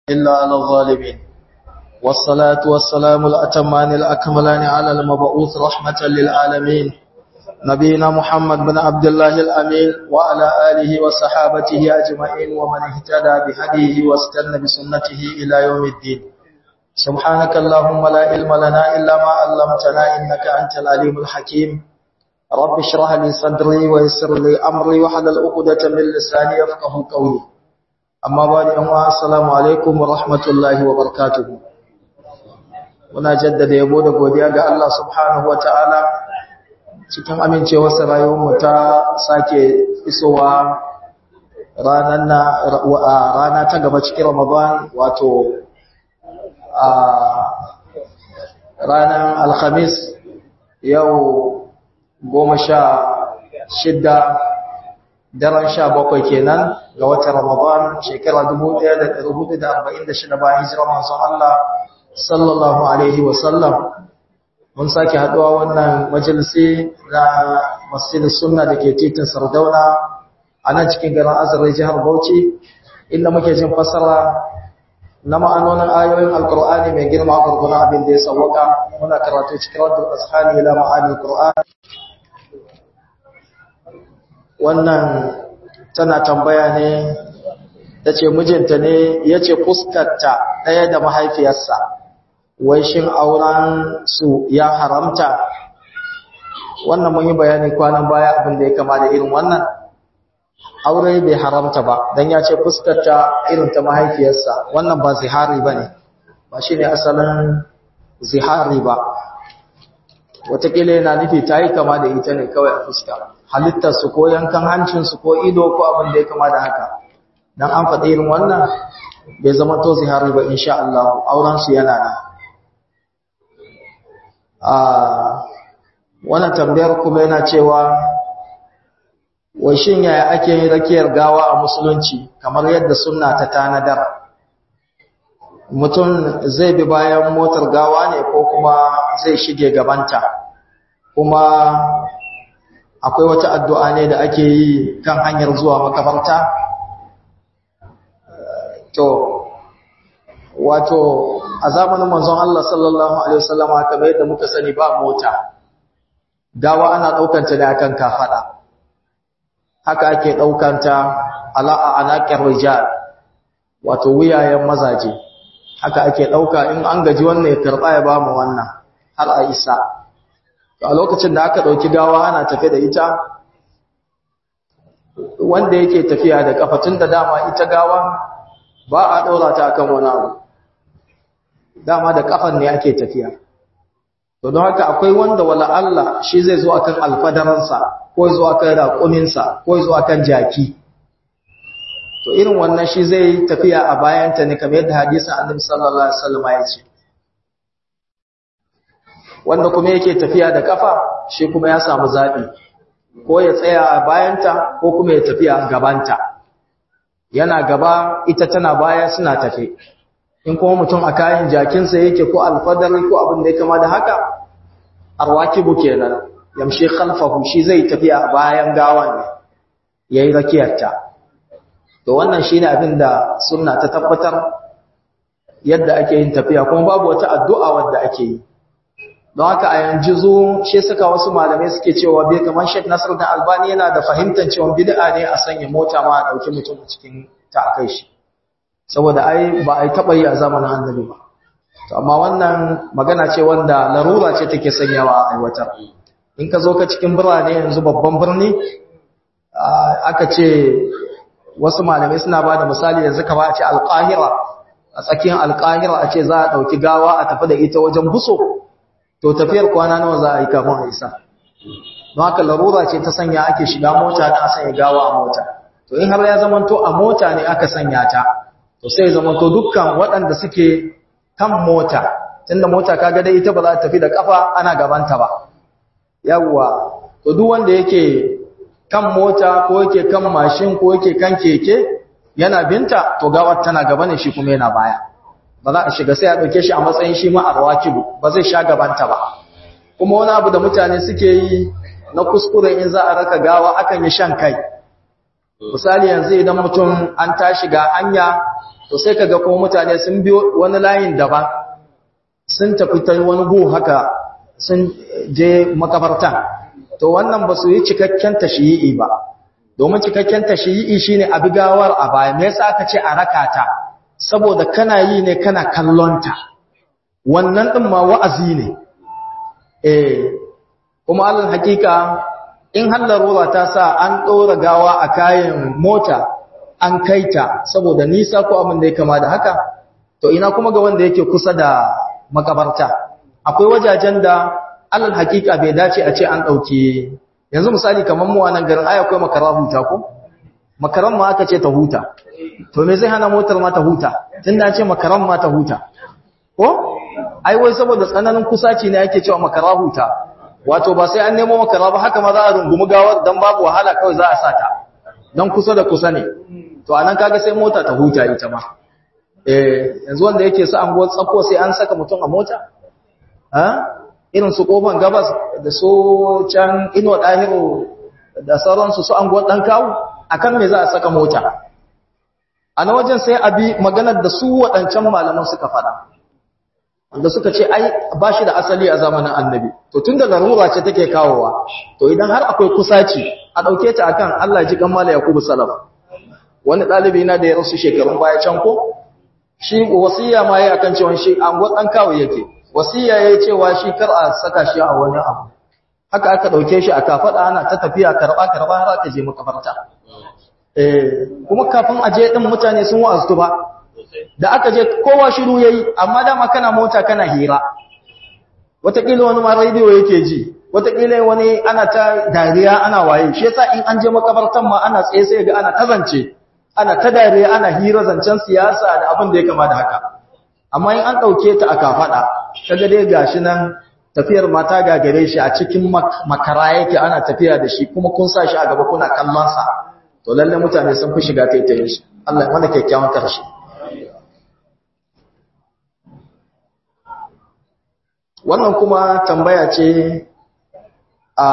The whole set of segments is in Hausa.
إلا على الظالمين والصلاة والسلام الأتمان الأكملان على المبعوث رحمة للعالمين نبينا محمد بن عبد الله الأمين وعلى آله وصحابته أجمعين ومن اهتدى بهديه واستنى بسنته إلى يوم الدين سبحانك اللهم لا علم لنا إلا ما علمتنا إنك أنت العليم الحكيم رب اشرح لي صدري ويسر لي أمري وحلل عقدة من لساني يفقه قولي amma ba da yanwa assalamu alaikum wa rahmatullahi wa barakatuhu muna jaddada yabo da godiya ga Allah subhanahu wa ta'ala cikin amincewarsa rayuwarmu ta sake isowa rana ta gaba cikin ramadan wato a ranar alhamis yau goma sha shidda daren sha bakwai kenan ga watan Ramadan shekara 1446 bayan hijirar manzon Allah sallallahu alaihi wasallam mun sake haduwa wannan majalisi na Masjid Sunna dake titin Sardauna a nan cikin garin Azare jihar Bauchi inda muke jin fasara na ma'anonin ayoyin Alkur'ani mai girma gurguna abin da ya sawwaka muna karatu cikin Raddul Ashani ila ma'ani Qur'an wannan tana tambaya ne ta ce mijinta ne ya ce fuskarta ɗaya da mahaifiyarsa wai shin auren su ya haramta wannan mun yi bayani kwanan baya abin da ya kama da irin wannan aure bai haramta ba don ya ce fuskarta irin ta mahaifiyarsa wannan ba zihari ba ne ba shi ne asalin zihari ba watakila yana nufi ta yi kama da ita ne kawai a fuska halittarsu ko yankan hancinsu ko ido ko abin da ya kama da haka don an faɗi irin wannan bai zama to zihari ba insha Allah aurensu yana nan a wannan tambayar kuma yana cewa wai shin yaya ake yin rakiyar gawa a musulunci kamar yadda sunna ta tanadar mutum zai bi bayan motar gawa ne ko kuma zai shige gabanta kuma akwai wata addu'a ne da ake yi kan hanyar zuwa makabarta to wato a zamanin manzon Allah sallallahu alaihi wasallama kamar yadda muka sani ba mota gawa ana daukanta ne akan kafada haka ake daukanta ala anaqir rijal wato wuyayen mazaje haka ake dauka in an gaji wannan ya karba ya ba mu wannan har a isa a lokacin da aka ɗauki gawa ana tafe da ita wanda yake tafiya da kafatun da dama ita gawa ba a ɗaura ta akan wani abu dama da kafan ne ake tafiya to don haka akwai wanda wala Allah shi zai zo akan alfadaransa ko zo akan raƙuminsa ko zo akan jaki to irin wannan shi zai tafiya a bayanta ne kamar yadda hadisin annabi sallallahu alaihi wasallam ya ce wanda kuma yake tafiya da kafa shi kuma ya samu zaɓi ko ya tsaya a bayanta ko kuma ya tafiya a gabanta yana gaba ita tana baya suna tafe in kuma mutum a kayan jakinsa yake ko alfadar ko abin da ya kama da haka arwakibu kenan yamshi khalfahu shi zai tafiya a bayan gawan ne yayi rakiyarta to wannan shine abin da sunna ta tabbatar yadda ake yin tafiya kuma babu wata addu'a wadda ake yi don haka a yanzu zo shi suka wasu malamai suke cewa bai kamar Sheikh Nasir da Albani yana da fahimtar cewa bid'a ne a sanya mota ma a dauki mutum a cikin ta kai shi saboda ai ba ai taba yi a zamanin Annabi ba to amma wannan magana ce wanda larura ce take sanyawa a aiwatar in ka zo ka cikin birane yanzu babban birni aka ce wasu malamai suna ba da misali yanzu ka ba a ce alƙahira a tsakiyar alƙahira a ce za a ɗauki gawa a tafi da ita wajen buso to tafiyar kwana nawa za a yi kafin a isa don haka larura ce ta sanya ake shiga mota da a sanya gawa a mota to in har ya zamanto a mota ne aka sanya ta to sai zamanto dukkan waɗanda suke kan mota tunda mota kaga dai ita ba za ta tafi da kafa ana gabanta ba yawwa to duk wanda yake kan mota ko yake kan mashin ko yake kan keke yana binta to gawar tana gaba ne shi kuma yana baya ba za a shiga sai a ɗauke shi a matsayin shi ma arwakibu ba zai sha gabanta ba kuma wani abu da mutane suke yi na kuskure in za a raka gawa akan yi shan kai misali yanzu idan mutum an tashi ga hanya to sai kaga kuma mutane sun biyo wani layin daban sun tafi ta wani gu haka sun je makabartan to wannan ba su yi cikakken tashiyi ba domin cikakken tashiyi shine abigawar a baya me yasa aka ce a rakata saboda kana yi ne kana kallonta wannan din ma wa'azi ne eh kuma alal hakika in hallarura ta sa an ɗora gawa a kayan mota an kaita saboda nisa ko abin da ya kama da haka to ina kuma ga wanda yake kusa da makabarta akwai wajajen da alal hakika bai dace a ce an ɗauke yanzu misali kamar mu a nan garin ai akwai makara huta ko makaran ma aka ce ta huta to me zai hana motar ma ta huta tun da ce makaran ma ta huta ko ai wai saboda tsananin kusaci ne ake cewa makara huta wato ba sai an nemo makara ba haka ma za a rungumi gawar dan babu wahala kawai za a sata dan kusa da kusa ne to anan kaga sai mota ta huta ita ma eh yanzu wanda yake su anguwar tsakko sai an saka mutum a mota ha irin su kofan gabas da su can ino dahiru da sauransu su anguwar dan kawo akan me za a saka mota a na wajen sai abi maganar da su waɗancan malaman suka faɗa wanda suka ce ai ba shi da asali a zamanin annabi to tun da larura ce take kawowa to idan har akwai kusaci a ɗauke ta akan Allah ji kammala Yakubu salaf wani ɗalibi na da ya rasu shekarun baya can ko shi wasiya ma yayi akan cewa shi an gwadan kawo yake wasiya yayi cewa shi kar a saka shi a wani abu haka aka ɗauke shi a kafada ana ta tafiya karba karba har aka je makabarta eh kuma kafin aje din mutane sun wa'azu ba da aka je kowa shiru yayi amma dama kana mota kana hira wataƙila wani ma radio yake ji wataƙila wani ana ta dariya ana waye shi yasa in an je makabartan ma ana tsaye sai ga ana ta zance ana ta dariya ana hira zancen siyasa da abin da ya kama da haka amma in an ɗauke ta a kafaɗa kaga dai gashi nan tafiyar mata gagare shi a cikin makara yake ana tafiya da shi kuma kun sa shi a gaba kuna kallon sa to lalle mutane sun fi shiga taitayin shi Allah ya mana kyakkyawan karshe wannan kuma tambaya ce a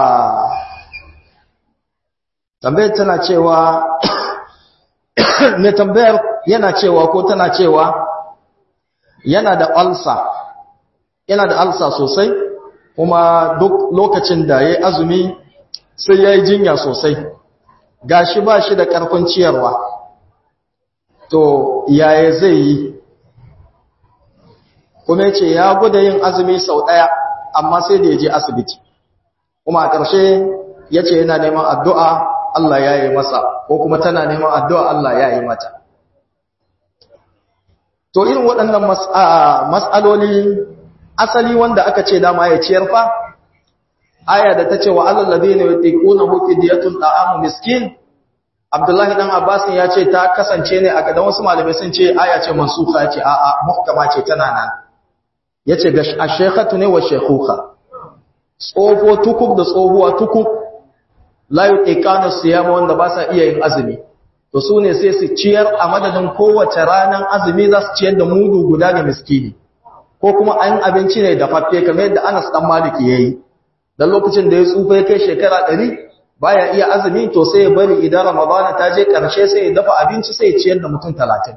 tambayar tana cewa mai tambayar yana cewa ko tana cewa yana da alsa yana da alsa sosai kuma duk lokacin da ya azumi sai ya yi jinya sosai gashi ba shi da ƙarfin ciyarwa to yaya zai yi kuma ya ce ya gwada yin azumi sau ɗaya amma sai da ya je asibiti kuma a ƙarshe ya ce yana neman addu'a Allah ya yi masa ko kuma tana neman addu'a Allah ya yi mata to irin waɗannan mas'aloli asali wanda aka ce dama ya ciyar fa aya da ta ce wa Allah labe ne wata kuna hufi diyatun ɗa'amu miskin abdullahi ɗan abbasin ya ce ta kasance ne a gadan wasu malamai sun ce aya ce mansuka ce a'a muhkama ce tana nan ya ce ga ashekatu ne wa shekuka tsofo tukub da tsohuwa tukub layu ƙiƙanu siyama wanda ba sa iya yin azumi to su ne sai su ciyar a madadin kowace ranar azumi za su ciyar da mudu guda ga miskini ko kuma an abinci ne da faffe kamar yadda anas dan maliki ya yi don lokacin da ya tsufa ya kai shekara ɗari baya iya azumi to sai ya bari idan ramadana ta je ƙarshe sai ya dafa abinci sai ya ciyar da mutum talatin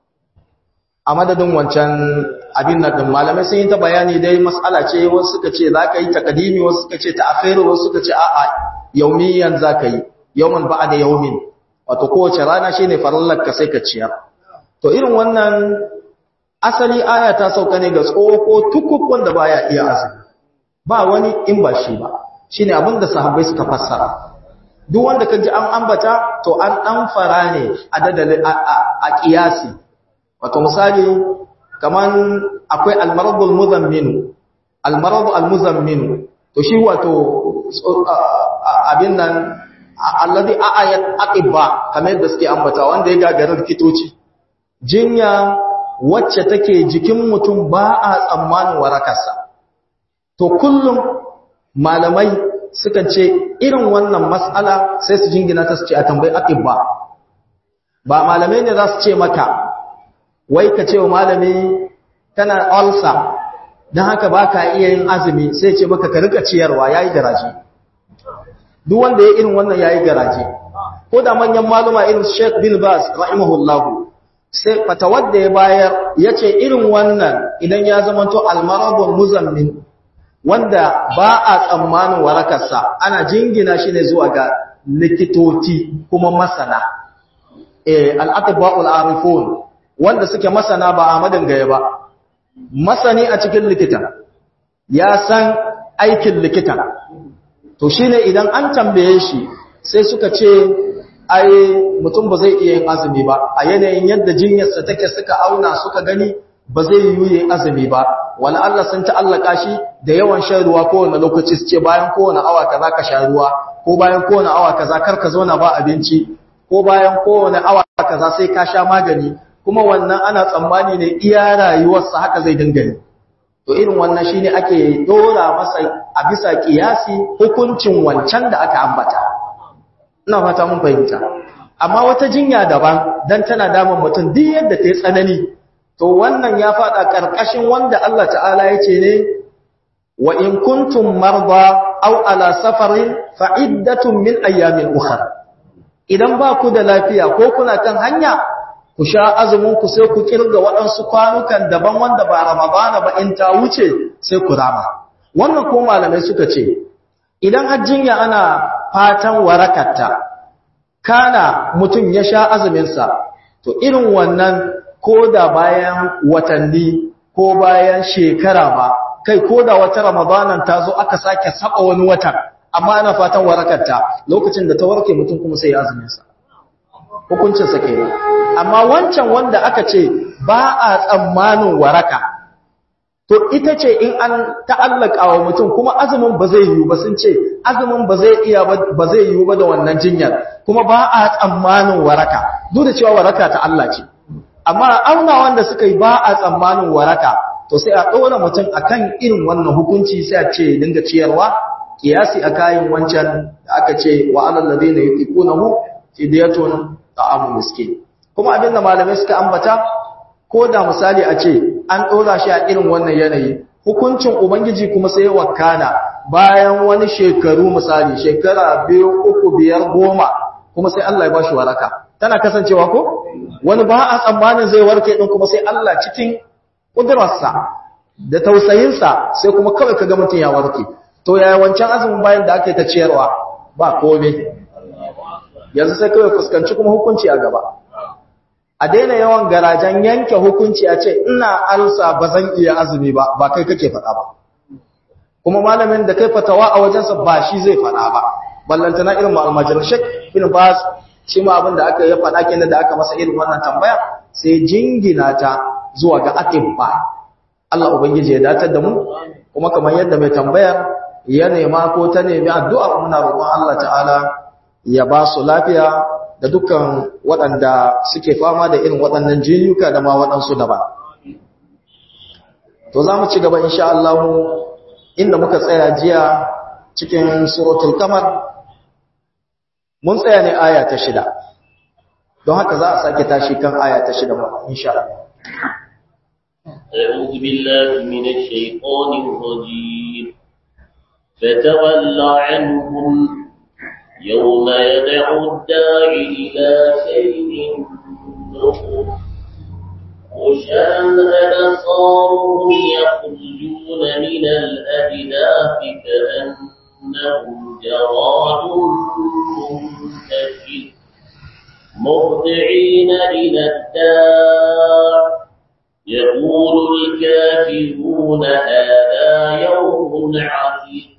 a madadin wancan abin nan din malamai sun yi ta bayani dai mas'ala ce wasu suka ce za ka yi takadimi wasu suka ce ta'akhiru wasu suka ce a'a yaumiyan za ka yi yawman ba'a da yaumin wato kowace rana shine farallar ka sai ka ciyar to irin wannan asali aya ta sauka ne ga tsoho tukuk wanda baya iya azumi ba wani in ba shi ba shine abin da sahabbai suka fassara duk wanda ka ji an ambata to an dan fara ne a dadali a kiyasi wato misali kaman akwai almaradul muzammin almaradu almuzammin to shi wato abin nan alladhi ayat aqiba kamar yadda suke ambata wanda ya gagarar kitoci jinya wacce take jikin mutum ba a tsammanin warakarsa to kullum malamai suka ce irin wannan mas'ala sai su jingina ta su ce a tambayi aqiba ba malamai ne za su ce maka wai ka ce wa malami kana ulcer don haka ba ka iya yin azumi sai ce maka ka rika ciyarwa ya yi garaje duk wanda ya irin wannan ya yi garaje ko da manyan maluma irin sheikh bin bas rahimahullahu sai fatawar da ya bayar ya ce irin wannan idan ya zamanto almarabun muzammin wanda ba a tsammanin warakarsa ana jingina shi ne zuwa ga likitoci kuma masana al'atiba'ul arifun wanda suke masana ba a madin gaya ba masani a cikin likita ya san aikin likita to shi ne idan an tambaye shi sai suka ce ai mutum ba zai iya yin azumi ba a yanayin yadda jinyarsa take suka auna suka gani ba zai yi yin azumi ba wani Allah sun ta'allaka shi da yawan shan ruwa kowane lokaci su ce bayan kowane awa kaza ka sha ruwa ko bayan kowane awa kaza kar ka zauna ba abinci ko bayan kowane awa kaza sai ka sha magani kuma wannan ana tsammani ne iya rayuwarsa haka zai dinga yi to irin wannan shine ake dora masa a bisa kiyasi hukuncin wancan da aka ambata ina fata mun fahimta amma wata jinya daban dan tana damun mutum duk yadda ta yi tsanani to wannan ya fada karkashin wanda Allah ta'ala ya ce ne wa in kuntum marda aw ala safarin fa iddatun min ayyamin ukhra idan ba ku da lafiya ko kuna kan hanya ku sha azumin ku sai ku kirga waɗansu kwanukan daban wanda ba ramadana ba in ta wuce sai ku rama wannan ko malamai suka ce idan hajjinya ana fatan warakatta kana mutum ya sha azuminsa to irin wannan ko da bayan watanni ko bayan shekara ba kai ko da wata ramadanan ta zo aka sake saba wani watan amma ana fatan warakarta lokacin da ta warke mutum kuma sai ya azuminsa hukuncinsa kenan amma wancan wanda aka ce ba a tsammanin waraka to ita ce in an ta'allaka wa mutum kuma azumin ba zai yiwu ba sun ce azumin ba zai iya ba zai yiwu ba da wannan jinyar kuma ba a tsammanin waraka duk da cewa waraka ta Allah ce amma auna wanda suka yi ba a tsammanin waraka to sai a ɗora mutum akan irin wannan hukunci sai a ce dinga ciyarwa kiyasi a kayan wancan da aka ce wa alal ladina yuqinuhu fidyatun ta'amu miskin kuma abinda malamai suka ambata ko da misali a ce an ɗora shi a irin wannan yanayi hukuncin ubangiji kuma sai wakana bayan wani shekaru misali shekara biyu uku biyar goma kuma sai Allah ya bashi waraka tana kasancewa ko wani ba a tsammanin zai warke din kuma sai Allah cikin kudurarsa da tausayinsa sai kuma kawai kaga mutum ya warke to yaya wancan azumin bayan da aka yi ta ciyarwa ba komai yanzu sai kawai fuskanci kuma hukunci a gaba a daina yawan garajen yanke hukunci a ce ina alsa ba zan iya azumi ba ba kai kake faɗa ba kuma malamin da kai fatawa a wajensa ba shi zai faɗa ba ballantana irin ma'almajar shek bin bas shi ma abin da aka yi faɗa kenan da aka masa irin wannan tambaya sai jingina ta zuwa ga ba. Allah ubangiji ya datar da mu kuma kamar yadda mai tambayar ya nema ko ta nemi addu'a muna roƙon Allah ta'ala ya ba su lafiya da dukkan waɗanda suke fama da irin waɗannan jinyuka da ma waɗansu daban. To za mu ci gaba insha Allah inda muka tsaya jiya cikin suratul kamar mun tsaya ne aya ta shida. Don haka za a sake tashi kan aya ta shida insha Allah. أعوذ بالله من الشيطان الرجيم فتول عنهم يوم يدعو الداعي إلى شيء نقر وشان أبصارهم يخرجون من الأجداث كأنهم جراد منتشر مرضعين إلى الداع يقول الكافرون هذا يوم عظيم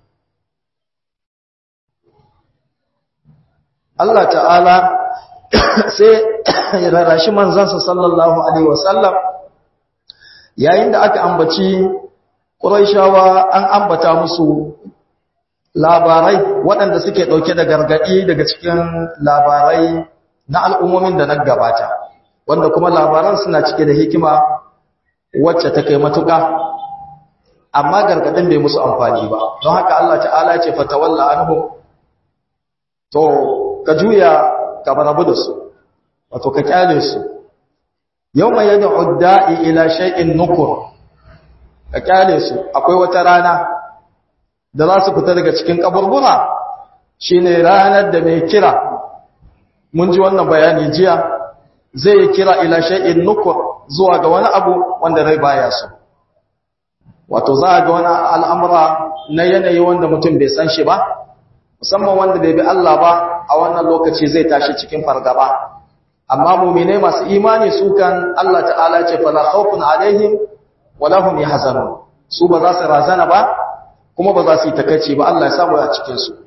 Allah ta'ala sai ya rarashi manzansa sallallahu Alaihi wasallam yayin da aka ambaci ƙuraishawa an ambata musu labarai waɗanda suke ɗauke da gargaɗi daga cikin labarai na al'ummomin da na gabata wanda kuma labaran suna cike da hikima wacce ta kai matuƙa amma gargaɗin bai musu amfani ba don haka Allah ta'ala ce fatawalla anhum to ka juya ka barabu da su wato ka kyale su yau mai yadda udda'i ila shay'in nukur ka kyale su akwai wata rana da za su fita daga cikin kaburbura shine ranar da mai kira mun ji wannan bayani jiya zai kira ila shay'in nukur zuwa ga wani abu wanda rai baya so wato za ga wani al'amura na yanayi wanda mutum bai san shi ba musamman wanda bai bi Allah ba a wannan lokaci zai tashi cikin fargaba amma mu'mine masu imani su kan Allah ta'ala ce fala khawfun alaihim wala hum yahzanun su ba za su razana ba kuma ba za su yi takeici ba Allah ya samu a cikin su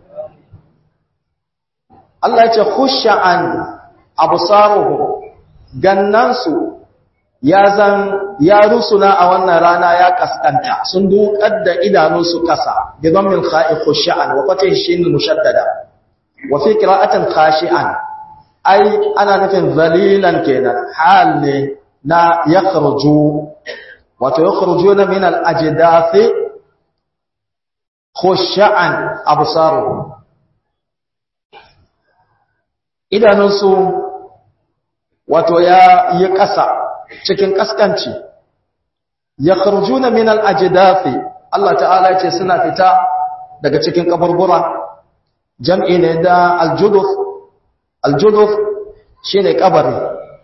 Allah ya ce khush'an absaruhum gannansu ya zan ya rusuna a wannan rana ya kaskanta sun dukar da idanunsu kasa bi dhammil kha'i khush'an wa fatih shin mushaddada wa fi qira'atin khashi'an ai ana nufin zalilan kenan hal ne na yakhruju wato yakhrujuna min al-ajdathi khush'an absaruhum idanunsu wato ya yi ƙasa cikin ƙaskanci ya kharjuna min al-ajdathi Allah ta'ala ce suna fita daga cikin kaburbura jam'i ne da al-juduf al-juduf shine kabari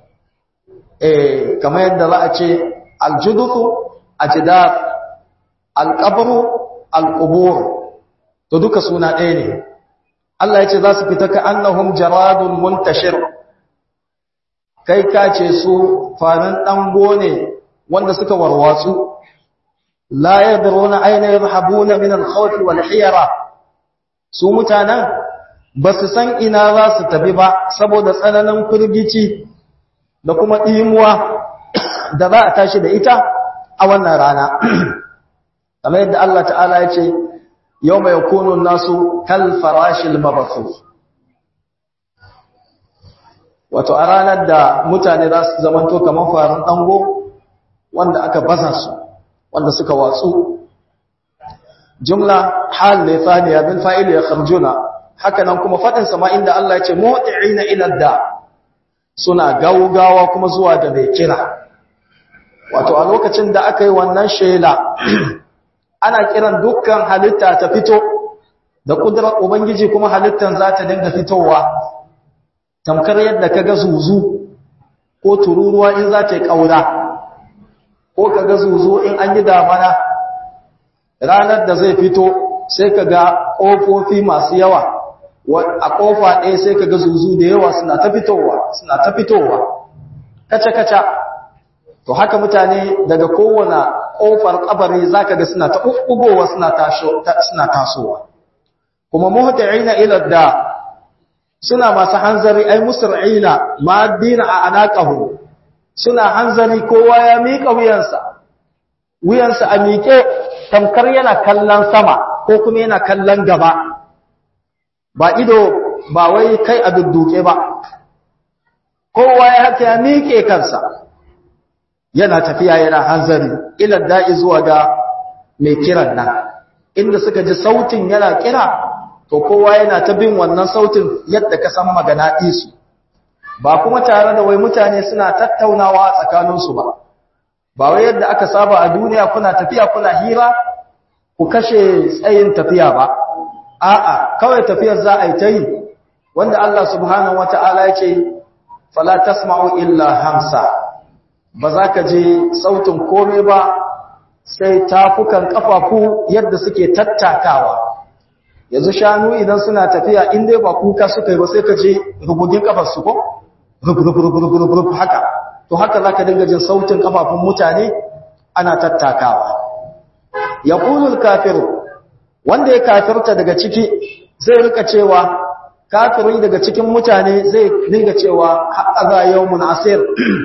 eh kamar yadda za a ce al-judufu ajdath al-qabru al-qubur to duka suna ɗaya ne Allah ya ce za su fita ka annahum jaradun muntashir kai ka ce su farin ɗango ne wanda suka warwatsu la yadruna aina yadhhabuna min al-khawf wal hiyara su mutanen ba su san ina za su tafi ba saboda tsananin firgici da kuma ɗimuwa da za a tashi da ita a wannan rana kamar yadda Allah ta'ala ya ce yau mai kunun nasu kal farashil mabasu wato a ranar da mutane za su zamanto kamar farin ɗango wanda aka baza su wanda suka watsu jumla hal ne thaniya bil fa'il ya kharjuna haka nan kuma fadin sama inda Allah ya ce mu'ti'ina ila da suna gaugawa kuma zuwa da mai kira wato a lokacin da aka yi wannan shela ana kiran dukkan halitta ta fito da kudurar ubangiji kuma halittan za ta dinga fitowa tamkar yadda kaga zuzu ko tururuwa in za ta yi kaura ko kaga zuzu in an yi damana ranar da zai fito sai kaga ƙofofi masu yawa a ƙofa ɗaya sai kaga zuzu da yawa suna ta fitowa suna ta fitowa kaca-kaca to haka mutane daga kowane ƙofar ƙabari za ka ga suna ta ɓuɓɓugowa suna tasowa kuma muhti'ina ila da suna masu hanzari ai musra'ina ma dina a anaqahu suna hanzari kowa ya miƙa wuyansa wuyansa a miƙe tamkar yana kallon sama ko kuma yana kallon gaba ba ido ba wai kai a dudduke ba kowa ya haka ya miƙe kansa yana tafiya yana hanzari ila da'i zuwa ga mai kiran nan inda suka ji sautin yana kira to kowa yana ta bin wannan sautin yadda ka san magana isu ba kuma tare da wai mutane suna tattaunawa tsakaninsu ba ba wai yadda aka saba a duniya kuna tafiya kuna hira ku kashe tsayin tafiya ba a'a kawai tafiyar za a yi ta yi wanda Allah subhanahu wata'ala ya ce fala tasma'u illa hamsa ba za ka je sautin komai ba sai tafukan kafafu yadda suke tattakawa yanzu shanu idan suna tafiya in dai ba kuka suka yi ba sai ka je rubugin kafarsu ko rub haka to haka za ka dinga jin sautin kafafun mutane ana tattakawa ya ƙulul kafiru wanda ya kafirta daga ciki zai rika cewa kafiri daga cikin mutane zai dinga cewa haɗaza yau asir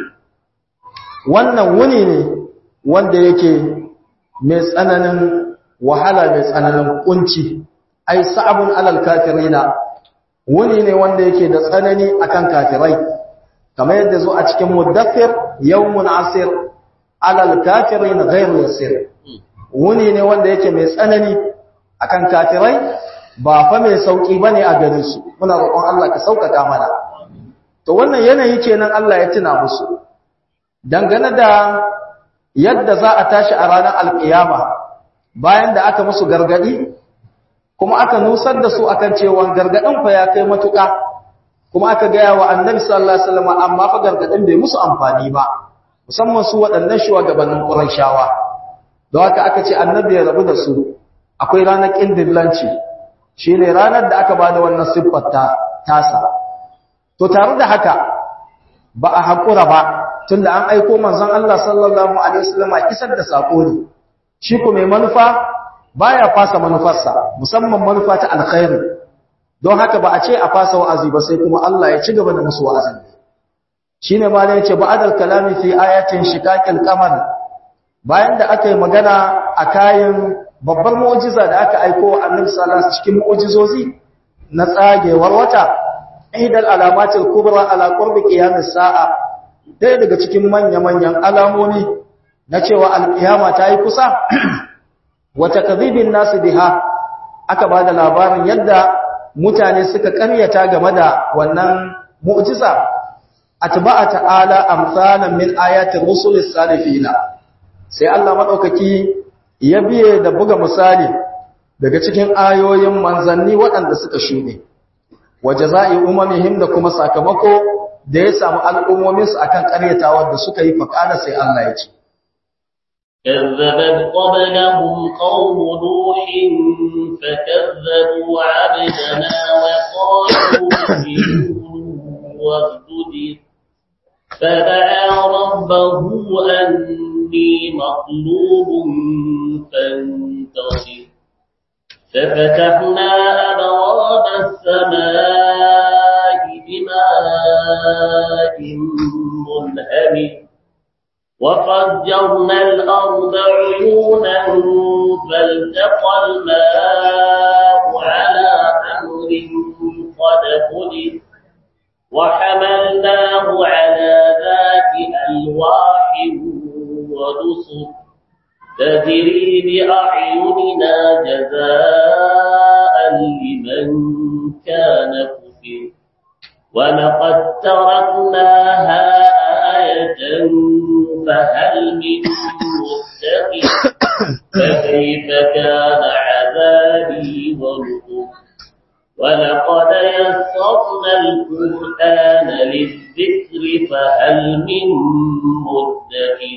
wannan wuni ne wanda yake mai tsananin wahala mai tsananin kunci ai sa'abun alal kafirina wuni ne wanda yake da tsanani akan kafirai kamar yadda zo a cikin muddathir yawmun asir alal kafirin ghayru yasir wuni ne wanda yake mai tsanani akan kafirai ba fa mai sauki bane a gare su muna roƙon Allah ka sauƙaƙa mana to wannan yanayi kenan Allah ya tuna musu dangane da yadda za a tashi a ranar alƙiyama bayan da aka musu gargadi kuma aka nusar da su akan cewa gargadin fa ya kai matuƙa kuma aka gaya wa annabi sallallahu alaihi wasallam amma fa gargadin bai musu amfani ba musamman su waɗannan shugabannin Qurayshawa don haka aka ce annabi ya rabu da su akwai ranar kindillanci shine ranar da aka bada wannan siffar ta tasa to tare da haka ba a hakura ba tunda an aiko manzon Allah sallallahu alaihi wasallam isar da sako ne shi ko mai manufa baya fasa manufarsa musamman manufa ta alkhairi don haka ba a ce a fasa wa'azi ba sai kuma Allah ya ci gaba da musu wa'azin shine ma ne yace ba'dal kalami fi ayatin shiqaqil qamar bayan da aka yi magana a kayan babbar mu'jiza da aka aiko wa Annabi sallallahu alaihi cikin mu'jizozi na tsagewar wata ihdal alamatil kubra ala qurbi qiyamis sa'a dai daga cikin manya-manyan alamomi na cewa alkiyama ta yi kusa wata kadhibin nasu biha aka bada labarin yadda mutane suka karyata game da wannan mu'jiza atba'a ta'ala amsalan min ayati rusulis salifina sai Allah madaukaki ya biye da buga misali daga cikin ayoyin manzanni waɗanda suka shuɗe wajaza'i umamihim da kuma sakamako da ya samu al'ummomin su akan karyatawar da suka yi faqala sai Allah ya ce كذبت قبلهم قوم نوح فكذبوا عبدنا وقالوا واسجد فدعا ربه أني مطلوب فانتصر ففتحنا أبواب السماء بماء منهمر وفجرنا الأرض عيونا فالتقى الماء على أمر قد قدر وحملناه على ذات ألواح ودسر تجري بأعيننا جزاء لمن كان كفر ولقد تركناها آية فهل من متقي فكيف كان عذابي ونذر ولقد يسرنا القرآن للذكر فهل من مدكر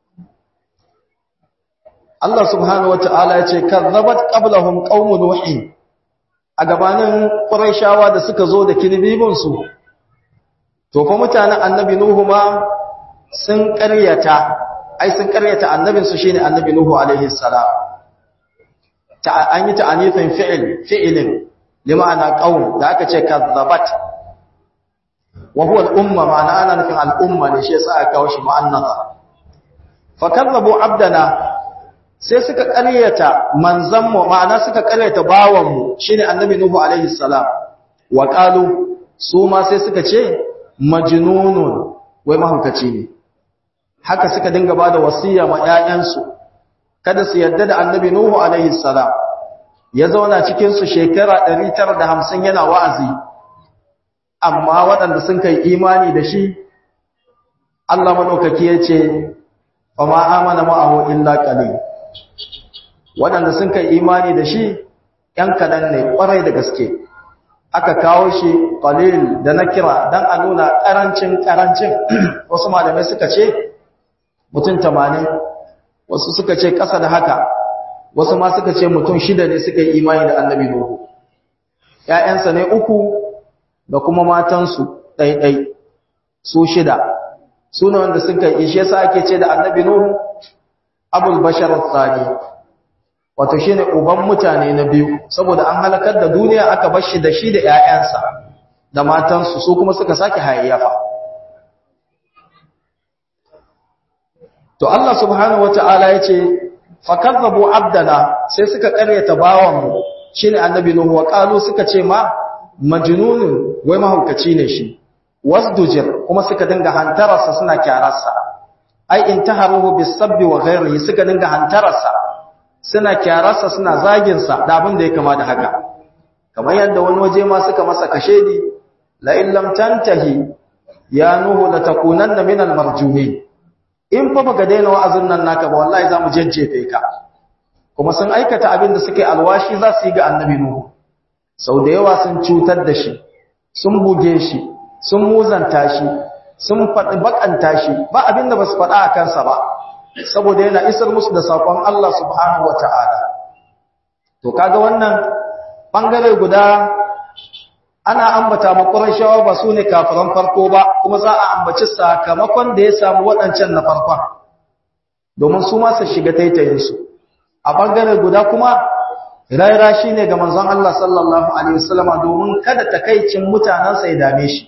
Allah subhanahu wata'ala ya ce kazzabat qablahum qaumun nuhin a gabanin quraishawa da suka zo da kilibibin su to fa mutanen annabi nuhu ma sun ƙaryata ai sun ƙaryata annabin su shine annabi nuhu alaihi salam ta an yi ta'anifin fi'il fi'ilin lima'ana qaum da aka ce kazzabat wa huwa al-umma ma'ana ana nufin al-umma ne shi yasa aka kawo shi mu'annatha fa kazzabu abdana sai suka ƙaryata manzanmu ma'ana suka ƙaryata bawanmu shine annabi nuhu alaihi salam wa qalu su ma sai suka ce majnunun wai mahaukaci ne haka suka dinga bada wasiya ma ƴaƴansu kada su yadda da annabi nuhu alaihi salam ya zauna cikin su shekara 950 yana wa'azi amma waɗanda sun kai imani da shi Allah madaukaki ya ce fa ma amana ma'ahu illa qalil waɗanda sun kai imani da shi ‘yan kaɗan ne ƙwarai da gaske aka kawo shi ƙalil da na kira don a nuna ƙarancin ƙarancin wasu malamai suka ce mutum tamanin wasu suka ce ƙasa da haka wasu ma suka ce mutum shida ne suka yi imani da annabi nuhu ‘ya'yansa ne uku da kuma matansu ɗaiɗai su shida su ne wanda suka yi shi yasa ake ce da annabi nuhu abul bashar tsani wato shine uban mutane na biyu saboda an halakar da duniya aka bar shi da shi da ƴaƴansa da matansu su kuma suka sake hayayyafa to Allah subhanahu wataala yace fakazzabu abdana sai suka karyata bawan mu shine annabi nuhu wa qalu suka ce ma majnunun wai mahaukaci ne shi wasdujir kuma suka dinga hantararsa suna kyararsa ai intaharuhu bisabbi wa ghairihi suka dinga hantararsa suna kyararsa suna zagin sa da abin da ya kama da haka kamar yadda wani waje ma suka masa kashedi la in lam tantahi ya nuhu la takunanna min al marjumin in fa baka daina wa'azin nan naka ba wallahi zamu jajjefe ka kuma sun aikata abin da suke alwashi za su yi ga annabi nuhu sau da yawa sun cutar da shi sun buge shi sun muzanta shi sun faɗi bakanta shi ba abin da ba su faɗa a kansa ba saboda yana isar musu da saƙon Allah subhanahu wa ta'ala to kaga wannan ɓangare guda ana ambata makuran shawa ba su ne kafiran farko ba kuma za a ambaci sakamakon da ya samu waɗancan na farkon domin su ma su shiga taitayinsu a ɓangare guda kuma raira shi ne ga manzon Allah sallallahu Alaihi wasallama domin kada takaicin mutanensa ya dame shi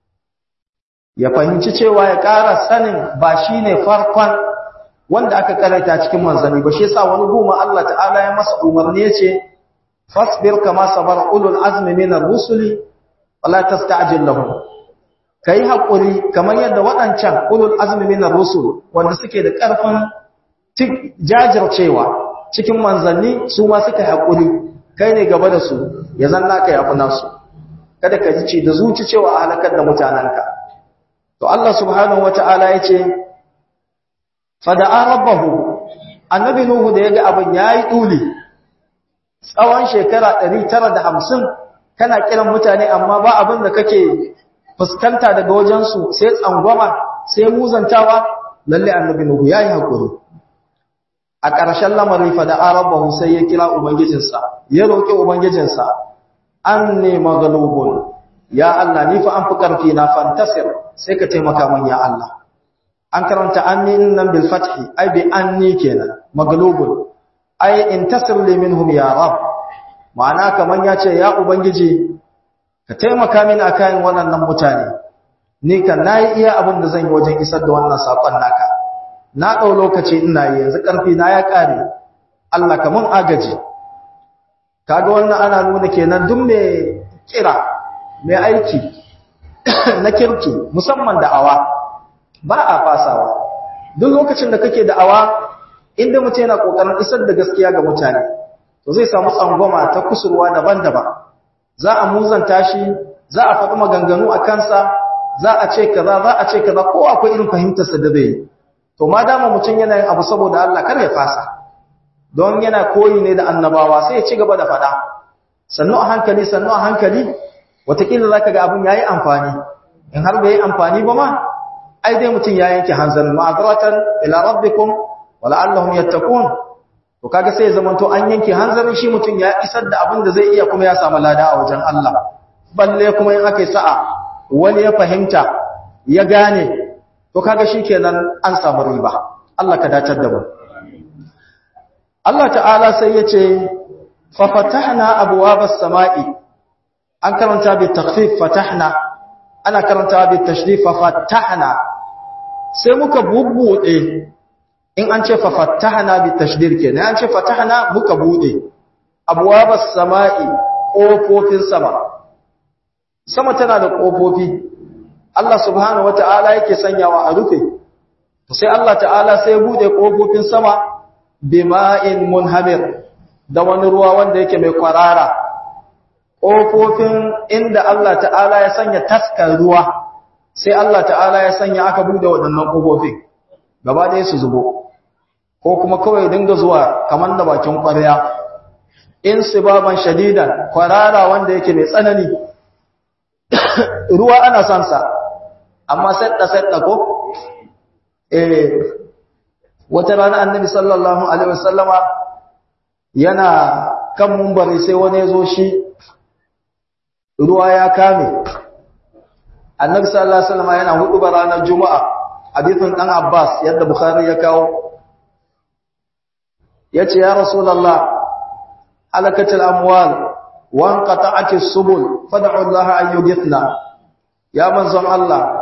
ya fahimci cewa ya ƙara sanin ba shi ne farkon wanda aka karanta cikin manzanni ba shi yasa wani goma Allah ta'ala ya masa umarni ya ce fasbir kama sabar ulul azmi minar rusuli wala tasta'jil lahum kai hakuri kamar yadda waɗancan ulul azmi minar rusul wanda suke da ƙarfin jajircewa cikin manzanni su ma suka hakuri kai ne gaba da su ya zanna ka yafi nasu kada ka ji da zuci cewa a halakar da mutananka to Allah subhanahu wataala yace fada'a rabbahu annabi nuhu da yaga abin yayi duli tsawon shekara 950 kana kiran mutane amma ba abin da kake fuskanta daga wajensu sai tsangwama sai muzantawa lalle annabi nuhu yayi hakuri a ƙarshen lamarin fa da arabahu sai ya kira ubangijinsa ya roki ubangijinsa anni maghlubun ya Allah ni fa an fi karfi na fantasir sai ka taimaka min ya Allah an karanta anni nan bil fathi ai bi anni kenan maghlubun ai intasir li minhum ya rab ma'ana kaman yace ya ubangiji ka taimaka mini akan waɗannan mutane ni kan nayi iya abin da zan yi wajen isar da wannan sakon naka na dau lokaci ina yi yanzu karfi na ya kare Allah ka mun agaji kaga wannan ana nuna kenan duk me kira mai aiki na kirki musamman da'awa ba a fasawa duk lokacin da kake da'awa inda mutum yana kokarin isar da gaskiya ga mutane to zai samu tsangwama ta kusurwa daban-daban za a muzanta shi za a faɗi maganganu a kansa za a ce kaza za a ce kaza ko akwai irin fahimtarsa da zai to ma dama mutum yana yin abu saboda Allah kar ya fasa don yana koyi ne da annabawa sai ya ci gaba da faɗa sannu a hankali sannu a hankali wataƙila za ka ga abin ya yi amfani in har bai yi amfani ba ma ai dai mutum ya yanke hanzarin ma'azaratan ila rabbikum wala'allahum yattaqun to kaga sai ya zamanto an yanke hanzarin shi mutum ya isar da abin da zai iya kuma ya samu lada a wajen Allah balle kuma in aka yi sa'a wani ya fahimta ya gane to kaga shikenan an samu riba Allah ka dacar da mu Allah ta'ala sai ya ce fa fatahna abwabas sama'i an karanta bi takhfif fatahna ana karanta bi tashdif fa fatahna sai muka bubbude in an ce fa fatahna bi tashdir kenan an ce fatahna muka bude abwabas sama'i kofofin sama sama tana da kofofi Allah subhanahu wataala yake sanyawa a rufe sai Allah ta'ala sai bude kofofin sama bima'in munhamir da wani ruwa wanda yake mai kwarara kofofin inda Allah ta'ala ya sanya taskar ruwa sai Allah ta'ala ya sanya aka bude waɗannan kofofin gaba ɗaya su zubo ko kuma kawai dinga zuwa kamar da bakin ƙwarya in sibaban shadidan kwarara wanda yake mai tsanani ruwa ana son sa amma sadda sadda ko eh wata rana annabi sallallahu alaihi wasallama yana kan mumbari sai wani ya zo shi ruwa ya kame annabi sallallahu alaihi wasallama yana hudu ba ranar juma'a hadithun dan abbas yadda bukhari ya kawo yace ya rasulullah halakatul amwal wa anqata'atis subul fad'u Allah an yughithna ya manzon Allah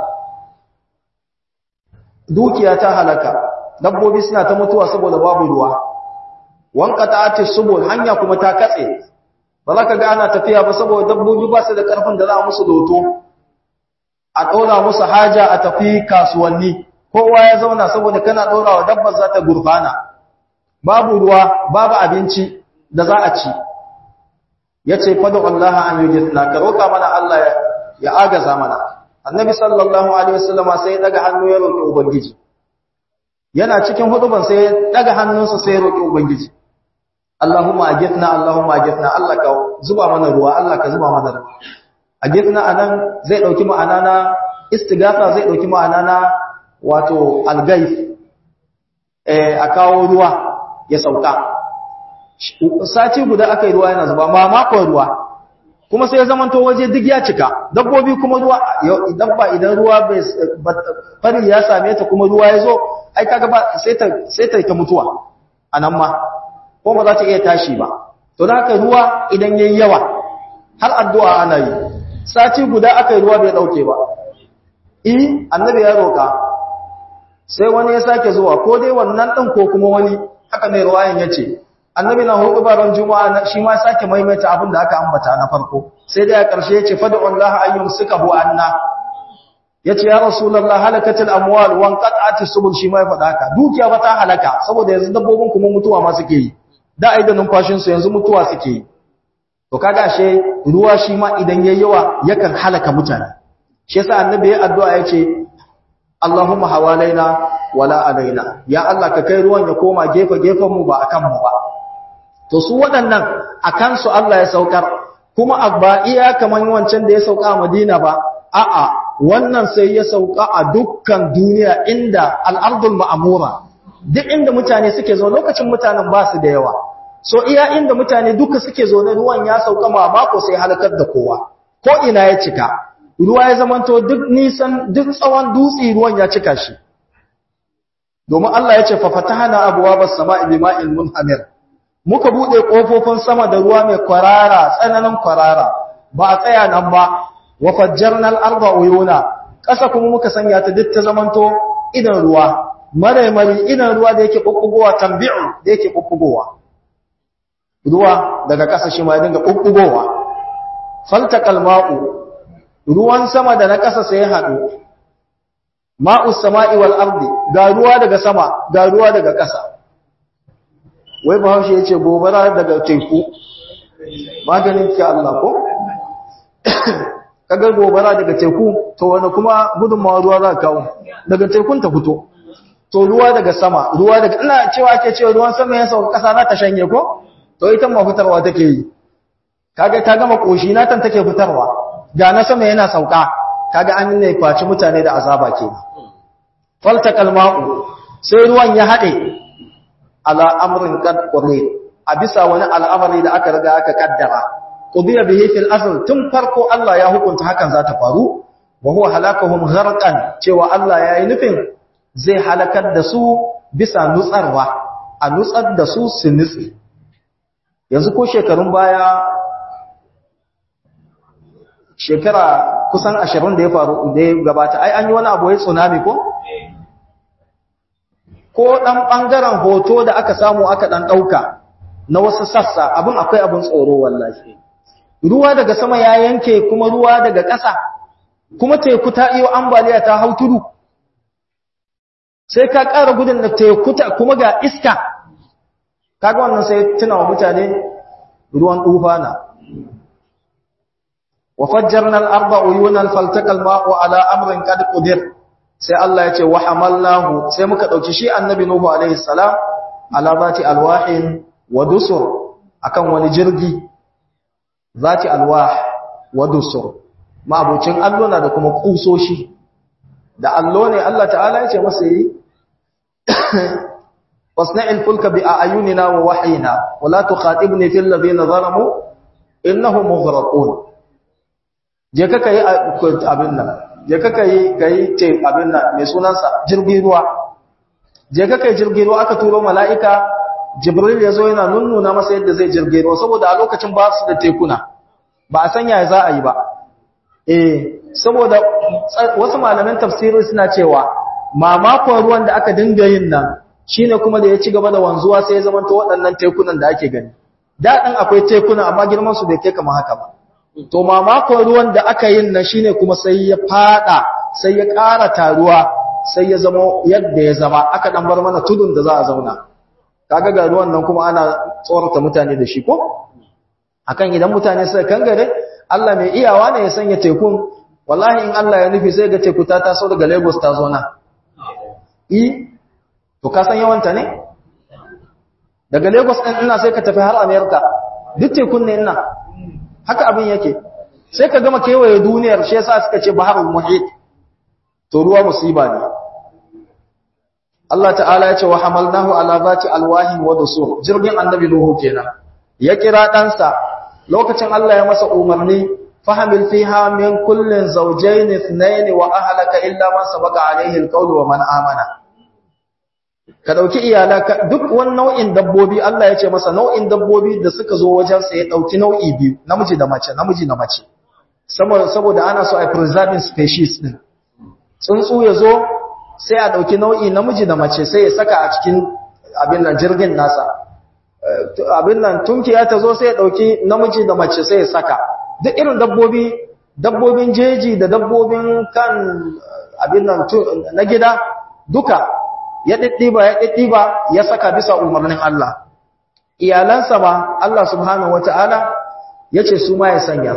dukiya ta halaka dabbobi suna ta mutuwa saboda babu ruwa wa anqata'atis subul hanya kuma ta katse ba za ka ga ana tafiya ba saboda dabbobi ba su da karfin da za a musu doto a ɗora musu haja a tafi kasuwanni kowa ya zauna saboda kana ɗora wa dabbar za ta gurfana babu ruwa babu abinci da za a ci ya ce fadu Allah an yi jitna ka roƙa mana Allah ya agaza mana annabi sallallahu alaihi wasallam sai ya daga hannu ya roƙi ubangiji yana cikin huduban sai ya daga hannunsa sai ya roƙi ubangiji Allahumma ajitna Allahumma ajitna Allah ka zuba mana ruwa Allah ka zuba mana ruwa a gifna anan zai dauki ma'ana na istighatha zai dauki ma'ana na wato algaif eh a kawo ruwa ya sauka sati guda aka yi ruwa yana zuba ma makon ruwa kuma sai ya zamanto waje duk ya cika dabbobi kuma ruwa dabba idan ruwa bai fari ya same ta kuma ruwa ya zo ai kaga ba sai ta sai ta ta mutuwa anan ma ko ba za ta iya tashi ba to da haka ruwa idan yayi yawa har addu'a ana yi sati guda aka yi ruwa bai dauke ba eh annabi ya roka sai wani ya sake zuwa ko dai wannan din ko kuma wani haka mai ruwayan yace annabi na hudu baran juma'a shi ma sake maimaita abin da aka ambata na farko sai dai a ƙarshe yace fad'u Allah ayyum sukahu anna yace ya rasulullah halakatil amwal wan qat'atis subul shi ma ya faɗa haka dukiya ba ta halaka saboda yanzu dabbobin kuma mutuwa ma suke yi da ai da numfashin su yanzu mutuwa suke yi to kaga ashe ruwa shi ma idan yayi yawa yakan halaka mutane shi yasa annabi ya addu'a yace Allahumma hawalaina wala alaina ya Allah ka kai ruwan ya koma gefe gefen mu ba akan mu ba to su waɗannan a kansu Allah ya saukar kuma ba iya kamar wancan da ya sauka a Madina ba a'a wannan sai ya sauka a dukkan duniya inda al'ardul ma'amura duk inda mutane suke zo lokacin mutanen ba su da yawa so iya inda mutane duka suke zo na ruwan ya sauka ma mako sai halakar da kowa ko ina ya cika ruwa ya zamanto duk nisan duk tsawon dutse ruwan ya cika shi domin Allah ya ce fa fatahna abwaabas samaa'i bima'in munhamir muka bude kofofin sama da ruwa mai kwarara tsananin kwarara ba a tsaya nan ba wa fajjarna al-arda uyuna kasa kuma muka sanya ta duk ta zamanto idan ruwa mare mare idan ruwa da yake bubbugowa tambi'u da yake bubbugowa ruwa daga kasa shi ma ya dinga bubbugowa faltaqal ma'u ruwan sama da na kasa sai ya hadu ma'us sama'i wal ardi ga ruwa daga sama ga ruwa daga kasa wai bahaushe ya ce gobara daga teku maganin ki Allah ko kaga gobara daga teku to wani kuma gudunmawa ruwa za ka kawo daga tekun ta fito to ruwa daga sama ruwa daga ina cewa ake cewa ruwan sama ya sauka kasa na ta shanye ko to ita ma fitarwa take yi kaga ta gama koshi na tan take fitarwa ga na sama yana sauka kaga an ne kwaci mutane da azaba kenan faltaqal ma'u sai ruwan ya hade ala amrin qad qulil a bisa wani al'amari da aka riga aka kaddara qudiya bihi fil asl tun farko Allah ya hukunta hakan za ta faru wa huwa halakahum gharqan cewa Allah ya yi nufin zai halakar da su bisa nutsarwa a nutsar da su su nutsi yanzu ko shekarun baya shekara kusan 20 da ya faru da ya gabata ai an yi wani abu ya tsunami ko ko ɗan ɓangaren hoto da aka samu aka ɗan ɗauka na wasu sassa abin akwai abin tsoro wallahi ruwa daga sama ya yanke kuma ruwa daga ƙasa kuma teku ta iyo ambaliya ta hau tudu sai ka ƙara gudun da teku ta kuma ga iska kaga wannan sai tuna wa mutane ruwan tufana wa fajjarna al-arda uyunan faltaqa al-ma'u ala amrin qad qudir sai Allah ya ce wa hamalnahu sai muka dauki shi annabi nuhu alaihi salam ala zati alwahin wa dusur akan wani jirgi zati alwah wa dusur ma'abucin allona da kuma kusoshi da allo ne Allah ta'ala ya ce masa yi wasna'il fulka bi ayunina wa wahyina wa la tukhatibni fil ladina zalamu innahum mughraqun je ka kai abin nan je ka kai kai ce abin nan mai sunansa jirgin ruwa je ka kai jirgin ruwa aka turo mala'ika jibril ya zo yana nunnuna masa yadda zai jirgin ruwa saboda a lokacin ba su da tekuna ba a sanya za a yi ba eh saboda wasu malaman tafsiri suna cewa mamakon ruwan da aka dinga yin nan shine kuma da ya ci gaba da wanzuwa sai ya zamanto waɗannan tekunan da ake gani daɗin akwai tekuna amma girman su bai kai kamar haka ba to mamakon ruwan da aka yin nan shine kuma sai ya fada sai ya ƙara taruwa sai ya zama yadda ya zama aka dan bar mana tudun da za a zauna kaga ga ruwan nan kuma ana tsorata mutane da shi ko akan idan mutane suka kangare Allah mai iyawa ne ya sanya tekun wallahi in Allah ya nufi sai ga teku ta taso daga Lagos ta zo na i to ka san yawanta ne daga Lagos din ina sai ka tafi har America duk tekun ne ina haka abin yake sai ka gama kewaye duniyar shi yasa suka ce baharul muhit to ruwa musiba ne Allah ta'ala ya ce wa hamalnahu ala zati alwahin wa dusur jirgin annabi nuhu kenan ya kira ɗansa lokacin Allah ya masa umarni fahamil fiha min kullin zawjayn ithnayn wa ahlaka illa man sabaqa alayhi alqawl wa man amana ka dauki iyalaka duk wani nau'in dabbobi Allah ya ce masa nau'in dabbobi da suka zo wajen sa ya dauki nau'i biyu namiji da mace namiji da mace saboda saboda ana so a preserving species din tsuntsu ya zo sai a ɗauki nau'i namiji da mace sai ya saka a cikin abin nan jirgin nasa abin nan tunkiya ta zo sai ya ɗauki namiji da mace sai ya saka duk irin dabbobi dabbobin jeji da dabbobin kan abin nan na gida duka ya ɗiɗɗiba ya ɗiɗɗiba ya saka bisa umarnin Allah iyalansa ba Allah subhanahu wata'ala ya ce su ma ya sanya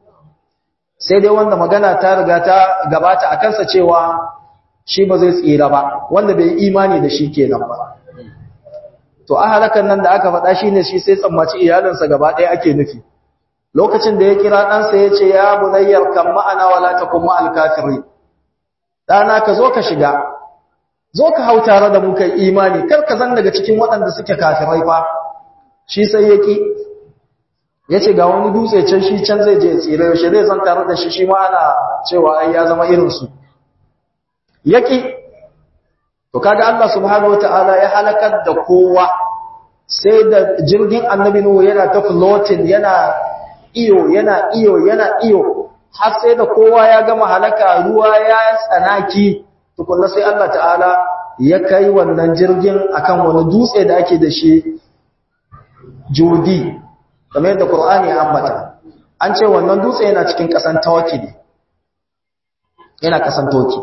sai dai wanda magana ta riga ta gabata a kansa cewa shi ba zai tsira ba wanda bai imani da shi kenan ba to a halakan nan da aka faɗa shi ne shi sai tsammaci iyalinsa gaba ɗaya ake nufi lokacin da ya kira ɗansa ya ce ya bunayyar kan ma'ana wala ta kuma alkafiri ɗana ka zo ka shiga zo ka hau tare da muka imani kar ka zan daga cikin waɗanda suke kafirai fa shi sai ya ƙi ya ce ga wani dutse can shi can zai je tsira yaushe zai zan tare da shi shi ma ana cewa ai ya zama irinsu yaki to kaga Allah subhanahu wataala ya halakar da kowa sai da jirgin annabi nuhu yana ta floating yana iyo yana iyo yana iyo har sai da kowa ya gama halaka ruwa ya tsanaki tukunna sai Allah ta'ala ya kai wannan jirgin akan wani dutse da ake da shi judi kamar yadda Qur'ani ya ambata an ce wannan dutse yana cikin kasan tawaki ne yana kasan toki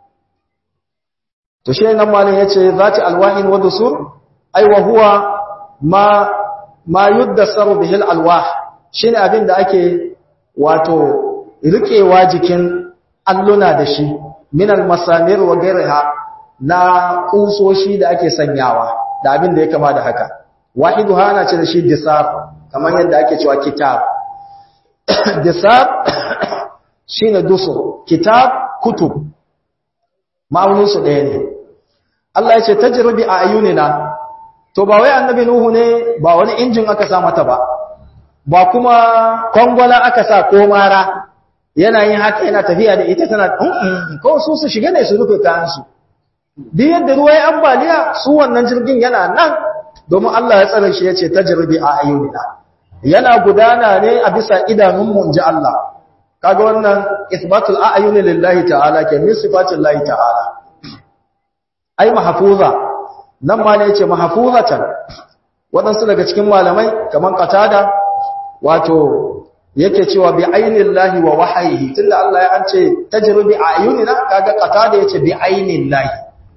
to shi nan malin yace zati alwahin wa dusur ai wa huwa ma ma yuddasaru bihi alwah shine abin da ake wato rikewa jikin alluna da shi min almasamir wa ghayriha na kusoshi da ake sanyawa da abin da ya kama da haka wahidu hana ce da shi disar kamar yadda ake cewa kitab disar shine dusur kitab kutub ma'auninsu ɗaya ne Allah ya ce tajribi a ayunina to ba wai annabi nuhu ne ba wani injin aka sa mata ba ba kuma kwangwala aka sa ko mara yana yin haka yana tafiya da ita tana ko su su shiga ne su rufe kayansu duk yadda ruwa ya ambaliya su wannan jirgin yana nan domin Allah ya tsare shi ya ce tajribi a ayunina yana gudana ne a bisa idanunmu in ji Allah kaga wannan isbatul a'yuni lillahi ta'ala ke min sifatin lahi ta'ala ai mahfuza nan ma ne yace mahfuzatan wadansu daga cikin malamai kaman qatada wato yake cewa bi ainillahi wa wahyihi tunda Allah ya ance tajribi a'yunina kaga qatada yace bi ainillahi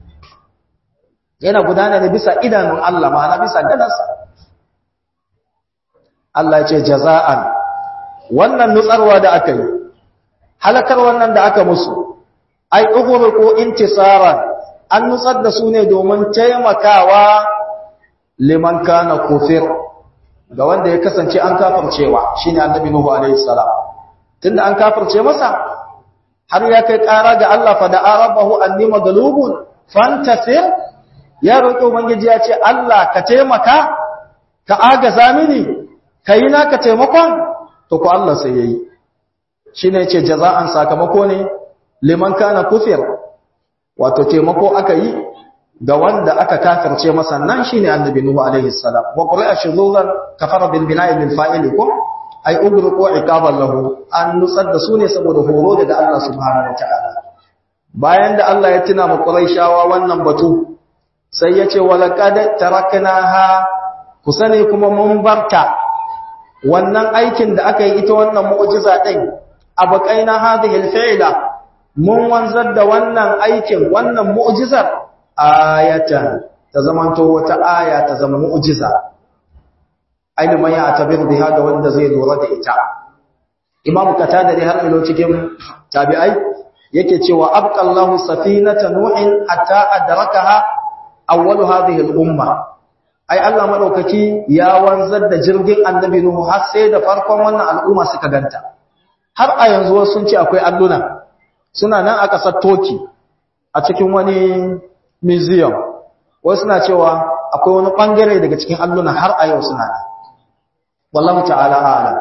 yana gudana ne bisa idanun Allah ma'ana bisa gadansa Allah ya ce jaza'an wannan nutsarwa da aka yi halakar wannan da aka musu ai ughruqu intisaran an nutsar da su ne domin taimakawa liman kana kufir ga wanda ya kasance an kafircewa shine annabi nuhu alaihi salam tunda an kafirce masa har ya kai ƙara ga Allah fa da arabahu anni maghlubun fantasir ya roƙi ubangiji ya ce Allah ka taimaka ka agaza mini kai naka taimakon to ko Allah sai yayi shine yace jaza'an sakamako ne liman kana kufir wato taimako aka yi ga wanda aka kafirce masa nan shine annabi nuhu alaihi salam wa qura'a shuzuzan kafara bil bina'i lil fa'ili ko ay ugruqu iqaban lahu an nusar da su ne saboda horo daga Allah subhanahu wataala bayan da Allah ya tuna mu quraishawa wannan batu sai yace walaqad taraknaha kusane kuma mun barta wannan aikin da aka yi ita wannan mu'jiza din abaqaina hadhihi al-fi'la mun wanzar da wannan aikin wannan mu'jizar ayatan ta zamanto wata aya ta zama mu'jiza aina man ya tabir biha ga wanda zai lura da ita imam katada dai har ilo cikin tabi'ai yake cewa abqallahu safinata nuhin hatta adrakaha awwal hadhihi al-umma ai Allah madaukaki ya wanzar da jirgin annabi nuhu har sai da farkon wannan al'umma suka ganta har a yanzu wasu sun ce akwai alluna suna nan a ƙasar Toki a cikin wani museum wasu suna cewa akwai wani ɓangare daga cikin alluna har a yau suna nan wallahu ta'ala a'lam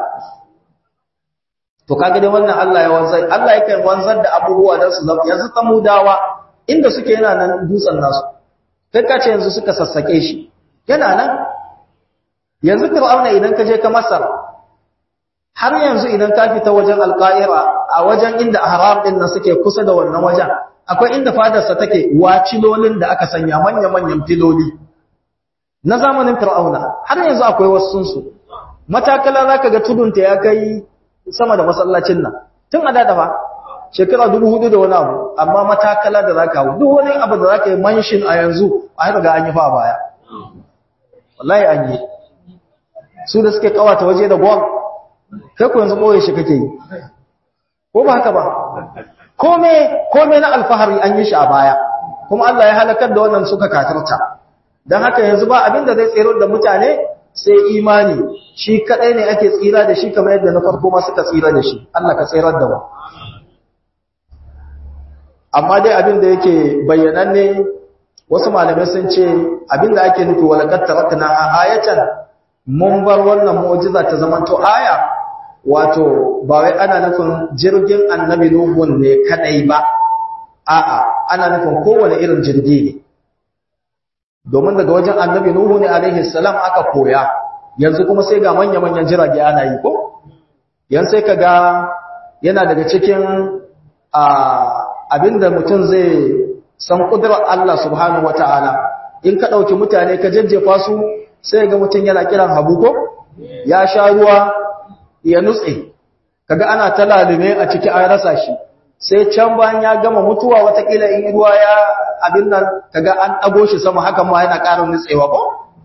to kaga dai wannan Allah ya wanzar Allah yake wanzar da abubuwa dan su zama yanzu samudawa inda suke yana nan dutsen nasu kai ka ce yanzu suka sassake shi yana nan yanzu fir'auna idan ka je ka masar har yanzu idan ka fita wajen alqaira a wajen inda ahram din nan suke kusa da wannan wajen akwai inda fadarsa take wacilolin da aka sanya manya manyan filoli na zamanin fir'auna har yanzu akwai wasu su matakala zaka ga tudunta ya kai sama da masallacin nan tun a dada fa shekara dubu hudu da wani abu amma matakala da zaka hau duk wani abu da zaka yi manshin a yanzu a haka ga an yi fa baya wallahi an yi su da suke kawata waje da gol kai ku yanzu ɓoye shi kake yi ko ba haka ba kome kome na alfahari an yi shi a baya kuma Allah ya halakar da wannan suka katarta don haka yanzu ba abin da zai tsero da mutane sai imani shi kadai ne ake tsira da shi kamar yadda na farko ma suka tsira da shi Allah ka tsirar da mu amma dai abin da yake bayyananne wasu malamai sun ce abin da ake nufi walaqad tarakna ayatan mun bar wannan mu'jiza ta zamanto aya wato ba wai ana nufin jirgin annabi nuhun ne kadai ba a'a ana nufin kowane irin jirgi ne domin daga wajen annabi nuhu ne alaihi salam aka koya yanzu kuma sai ga manya-manyan jirage ana yi ko yan sai ka ga yana daga cikin abinda mutum zai san kudurar Allah subhanahu wata'ala in ka ɗauki mutane ka jajjefa su sai ga mutum yana kiran habu ko ya sha ruwa ya nutse kaga ana ta lalume a ciki an rasa shi sai can bayan ya gama mutuwa watakila in ruwa ya abin nan kaga an ɗago shi sama hakan ma yana ƙara nutsewa ko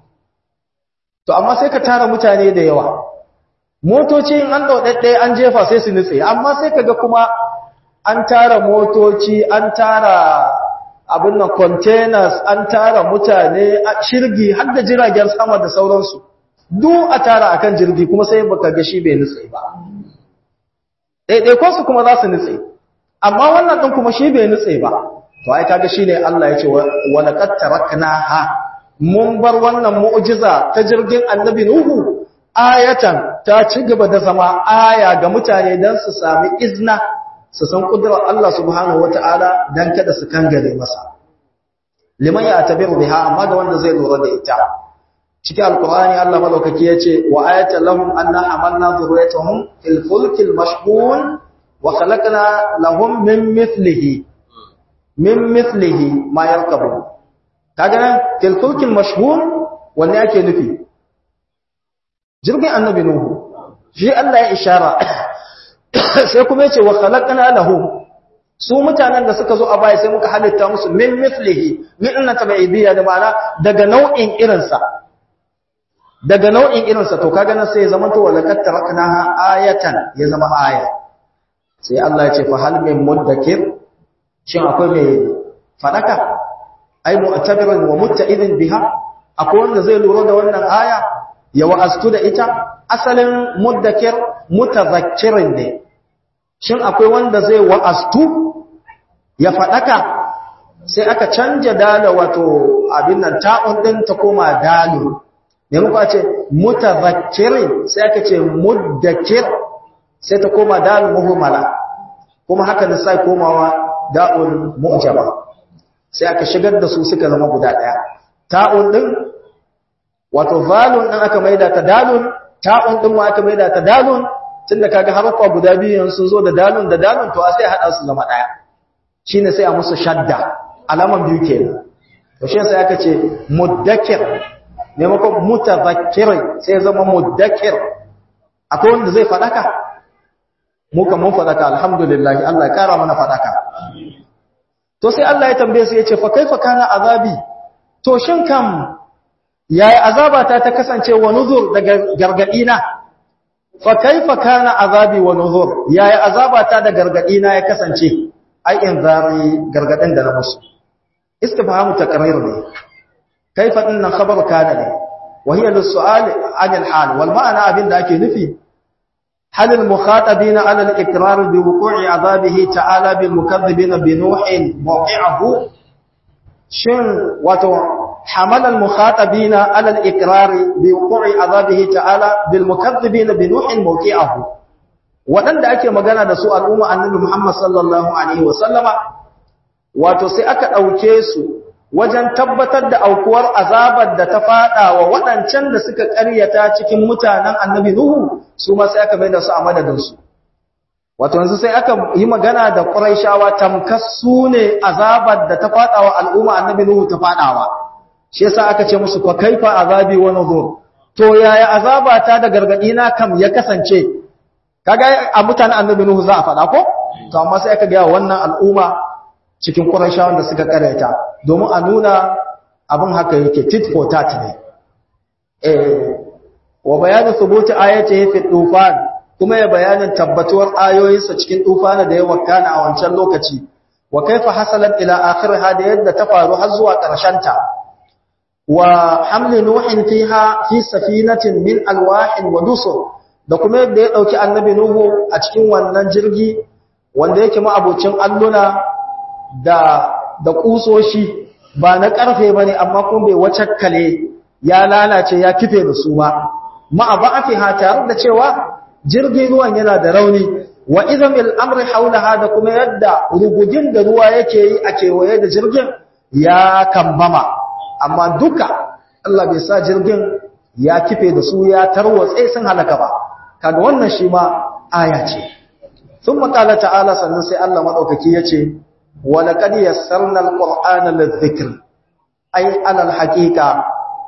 to amma sai ka tara mutane da yawa motoci in an ɗauɗaɗɗe an jefa sai su nutse amma sai kaga kuma an tara motoci an tara abin nan containers an tara mutane shirgi har da jiragen sama da sauransu duk a tara akan jirgi kuma sai baka ga shi bai nutse ba ɗaiɗaikon su kuma za su nutse amma wannan ɗin kuma shi bai nutse ba to ai kaga shine Allah ya ce wa laqad taraknaha mun bar wannan mu'jiza ta jirgin annabi nuhu ayatan ta ci gaba da zama aya ga mutane dan su sami izna su san kudurar Allah subhanahu wata'ala dan kada su kangare masa liman ya tabiru biha amma ga wanda zai lura da ita cikin alqur'ani Allah madaukaki yace wa ayatan lahum anna amanna dhurriyatuhum fil fulkil mashhun wa khalaqna lahum min mithlihi min mithlihi ma yarkabu kaga nan fil fulkil mashhun wanne yake nufi jirgin annabi nuhu shi Allah ya ishara sai kuma yace wa khalaqna lahum su mutanen da suka zo a baya sai muka halitta musu min mithlihi min inna tabi'idiyya da ma'ana daga nau'in irinsa daga nau'in irinsa to kaga nan sai ya zama to walaqad taraknaha ayatan ya zama aya sai Allah ya ce fa hal min muddakir shin akwai mai fadaka ai mu'tabirin wa mutta'idin biha akwai wanda zai lura da wannan aya ya wa'astu da ita asalin muddakir mutazakkirin ne shin akwai wanda zai wa'astu ya faɗaka sai aka canja dala wato abin nan ta'un ɗin ta koma dalu ne muka ce mutazakkirin sai aka ce muddakir sai ta koma dalu muhimmala kuma haka da sai komawa da'un mu'jaba sai aka shigar da su suka zama guda ɗaya ta'un ɗin wato zalun ɗin aka maida ta dalun ta'un ɗin ma aka maida ta dalun tunda kaga harfa guda biyu sun zo da dalun da dalun to sai hada su zama daya shine sai a musu shadda alaman biyu kenan to shi sai aka ce mudakkir maimakon mutadhakkir sai zama mudakkir akwai wanda zai fadaka mu kan mun fadaka alhamdulillah Allah ya kara mana fadaka to sai Allah ya tambaye su yace fa kaifa kana azabi to shin kam yayi azabata ta kasance wa nuzur daga gargadi na fa kaifa kana azabi wa nuzur yaya azabata da gargadi na ya kasance ai in zari gargadin da na musu istifhamu taqrir ne kaifa dinnan khabar kana ne wa hiya lis-su'al 'an al-hal wal ma'ana abin da ake nufi هل المخاطبين على الإقرار بوقوع عذابه تعالى بالمكذبين بنوح موقعه شن واتو حمل المخاطبين على الإقرار بوقوع عذابه تعالى بالمكذبين بنوح موقعه waɗanda ake magana da su al'umma annabi Muhammad sallallahu Alaihi wasallama, wato sai aka ɗauke su wajen tabbatar da aukuwar azabar da ta faɗa wa waɗancan da suka ƙaryata cikin mutanen annabi Nuhu, su ma sai aka mai da su a madadinsu. Wato yanzu sai aka yi magana da ƙuraishawa tamkar su ne azabar da ta faɗa wa al'umma annabi Nuhu ta faɗawa. Shi yasa aka ce musu fa kaifa azabi wa nuzur. To yaya azaba ta da gargaɗi na kam ya kasance kaga a mutanen annabi nuhu za a faɗa ko to amma sai aka ga wannan al'umma cikin qurayshawan da suka karanta domin a nuna abin haka yake tit for tat ne eh wa bayanu thubuti ayatihi fi tufan kuma ya bayanin tabbatuwar ayoyinsa cikin tufana da ya wakana a wancan lokaci wa kaifa hasalat ila akhirha da yadda ta faru har zuwa ƙarshen ta wa hamli nuhin fiha fi safinatin min alwahin wa dusur da kuma yadda ya ɗauki annabi Nuhu a cikin wannan jirgi wanda yake ma'abocin alluna da da kusoshi ba na ƙarfe ba ne amma kuma bai wace kale ya lalace ya kife da su ba ma'a ba'afiha tare da cewa jirgin ruwan yana da rauni wa izamil amri haulaha da kuma yadda rugugin da ruwa yake yi a kewaye da jirgin ya kambama amma duka Allah bai sa jirgin ya kife da su ya tarwatse sun halaka ba kaga wannan shi ma aya ce sun makala ta'ala sannan sai Allah maɗaukaki ya ce walaƙad yassarna alƙur'ana lidhikr ai alal haƙiƙa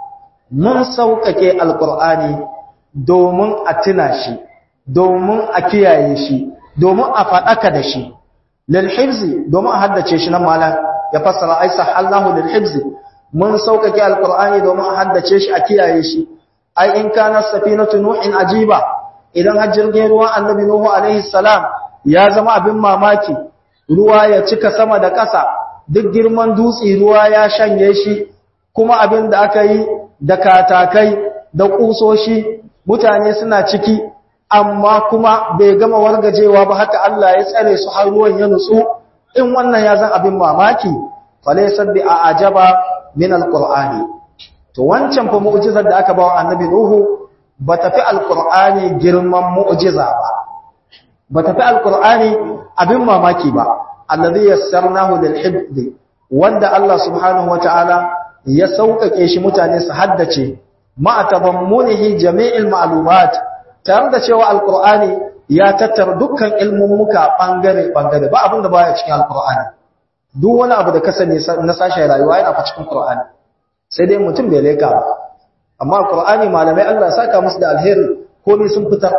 mun sauƙaƙe alƙur'ani domin a tuna shi domin a kiyaye shi domin a faɗaka da shi lil hifzi domin a haddace shi nan malam ya fassara ai sahallahu lil hifzi mun sauƙaƙe alƙur'ani domin a haddace shi a kiyaye shi ai in kana safinatu nuhin ajiba idan har jirgin ruwan annabi Nuhu alaihi salam ya zama abin mamaki ruwa ya cika sama da ƙasa duk girman dutse ruwa ya shanye shi kuma abin da aka yi da katakai da ƙusoshi mutane suna ciki amma kuma bai gama wargajewa ba haka Allah ya tsare su har ruwan ya nutsu in wannan ya zan abin mamaki falaysat bi ajaba min alqur'ani to wancan fa mu'jizar da aka bawa annabi Nuhu ba ta fi alƙur'ani girman mu'jiza ba ba ta fi alƙur'ani abin mamaki ba allazi yassarnahu lil hibd wanda Allah subhanahu wataala ya sauƙaƙe shi mutane su haddace ma tabammunihi jami'il ma'lumat tare da cewa alƙur'ani ya tattara dukkan ilmummuka bangare bangare ba abin da baya cikin alƙur'ani duk wani abu da ka sani na sashen rayuwa yana fa cikin Qur'ani sai dai mutum bai leka ba amma Qur'ani malamai Allah saka musu da alheri komai sun fitar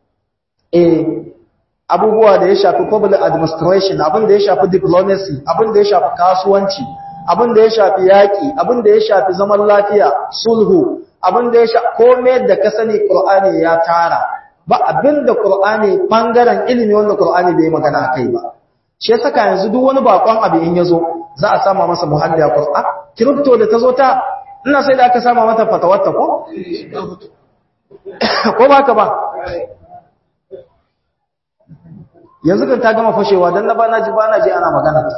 eh abubuwa da ya shafi public administration abin da ya shafi diplomacy abin da ya shafi kasuwanci abin da ya shafi yaki abin da ya shafi zaman lafiya sulhu abin da ya shafi komai da ka sani Qur'ani ya tara ba abin da Qur'ani bangaren ilimi wanda Qur'ani bai magana kai ba shi ya saka yanzu duk wani bakon abu in yazo za a sama masa muhalli a Qur'an crypto da tazo ta ina sai da aka sama mata fatawarta ko ko ba ka ba yanzu kan ta gama fashewa dan na bana ji bana ji ana magana ta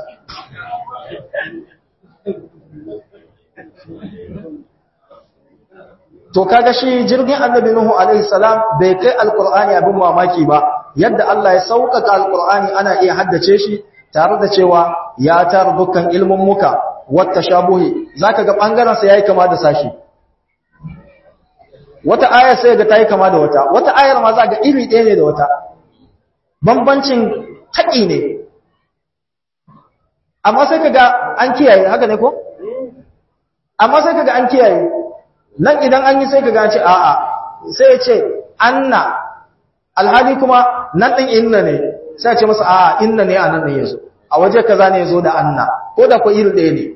to kaga shi jirgin annabi nuhu alaihi salam bai kai alqur'ani abin mamaki ba yadda Allah ya sauƙaƙa alqur'ani ana iya haddace shi tare da cewa ya tara dukkan ilmin muka wata shabuhi zaka ga bangaren sa yayi kama da sashi wata aya sai ga tayi kama da wata wata ayar ma za ga iri ɗaya ne da wata bambancin taƙi ne amma sai kaga an kiyaye haka ne ko amma sai kaga an kiyaye nan idan an yi sai kaga ce a'a sai ya ce anna alhali kuma nan din inna ne sai ya ce masa a'a inna ne a nan ne yazo a waje kaza ne yazo da anna ko da ko iri ɗaya ne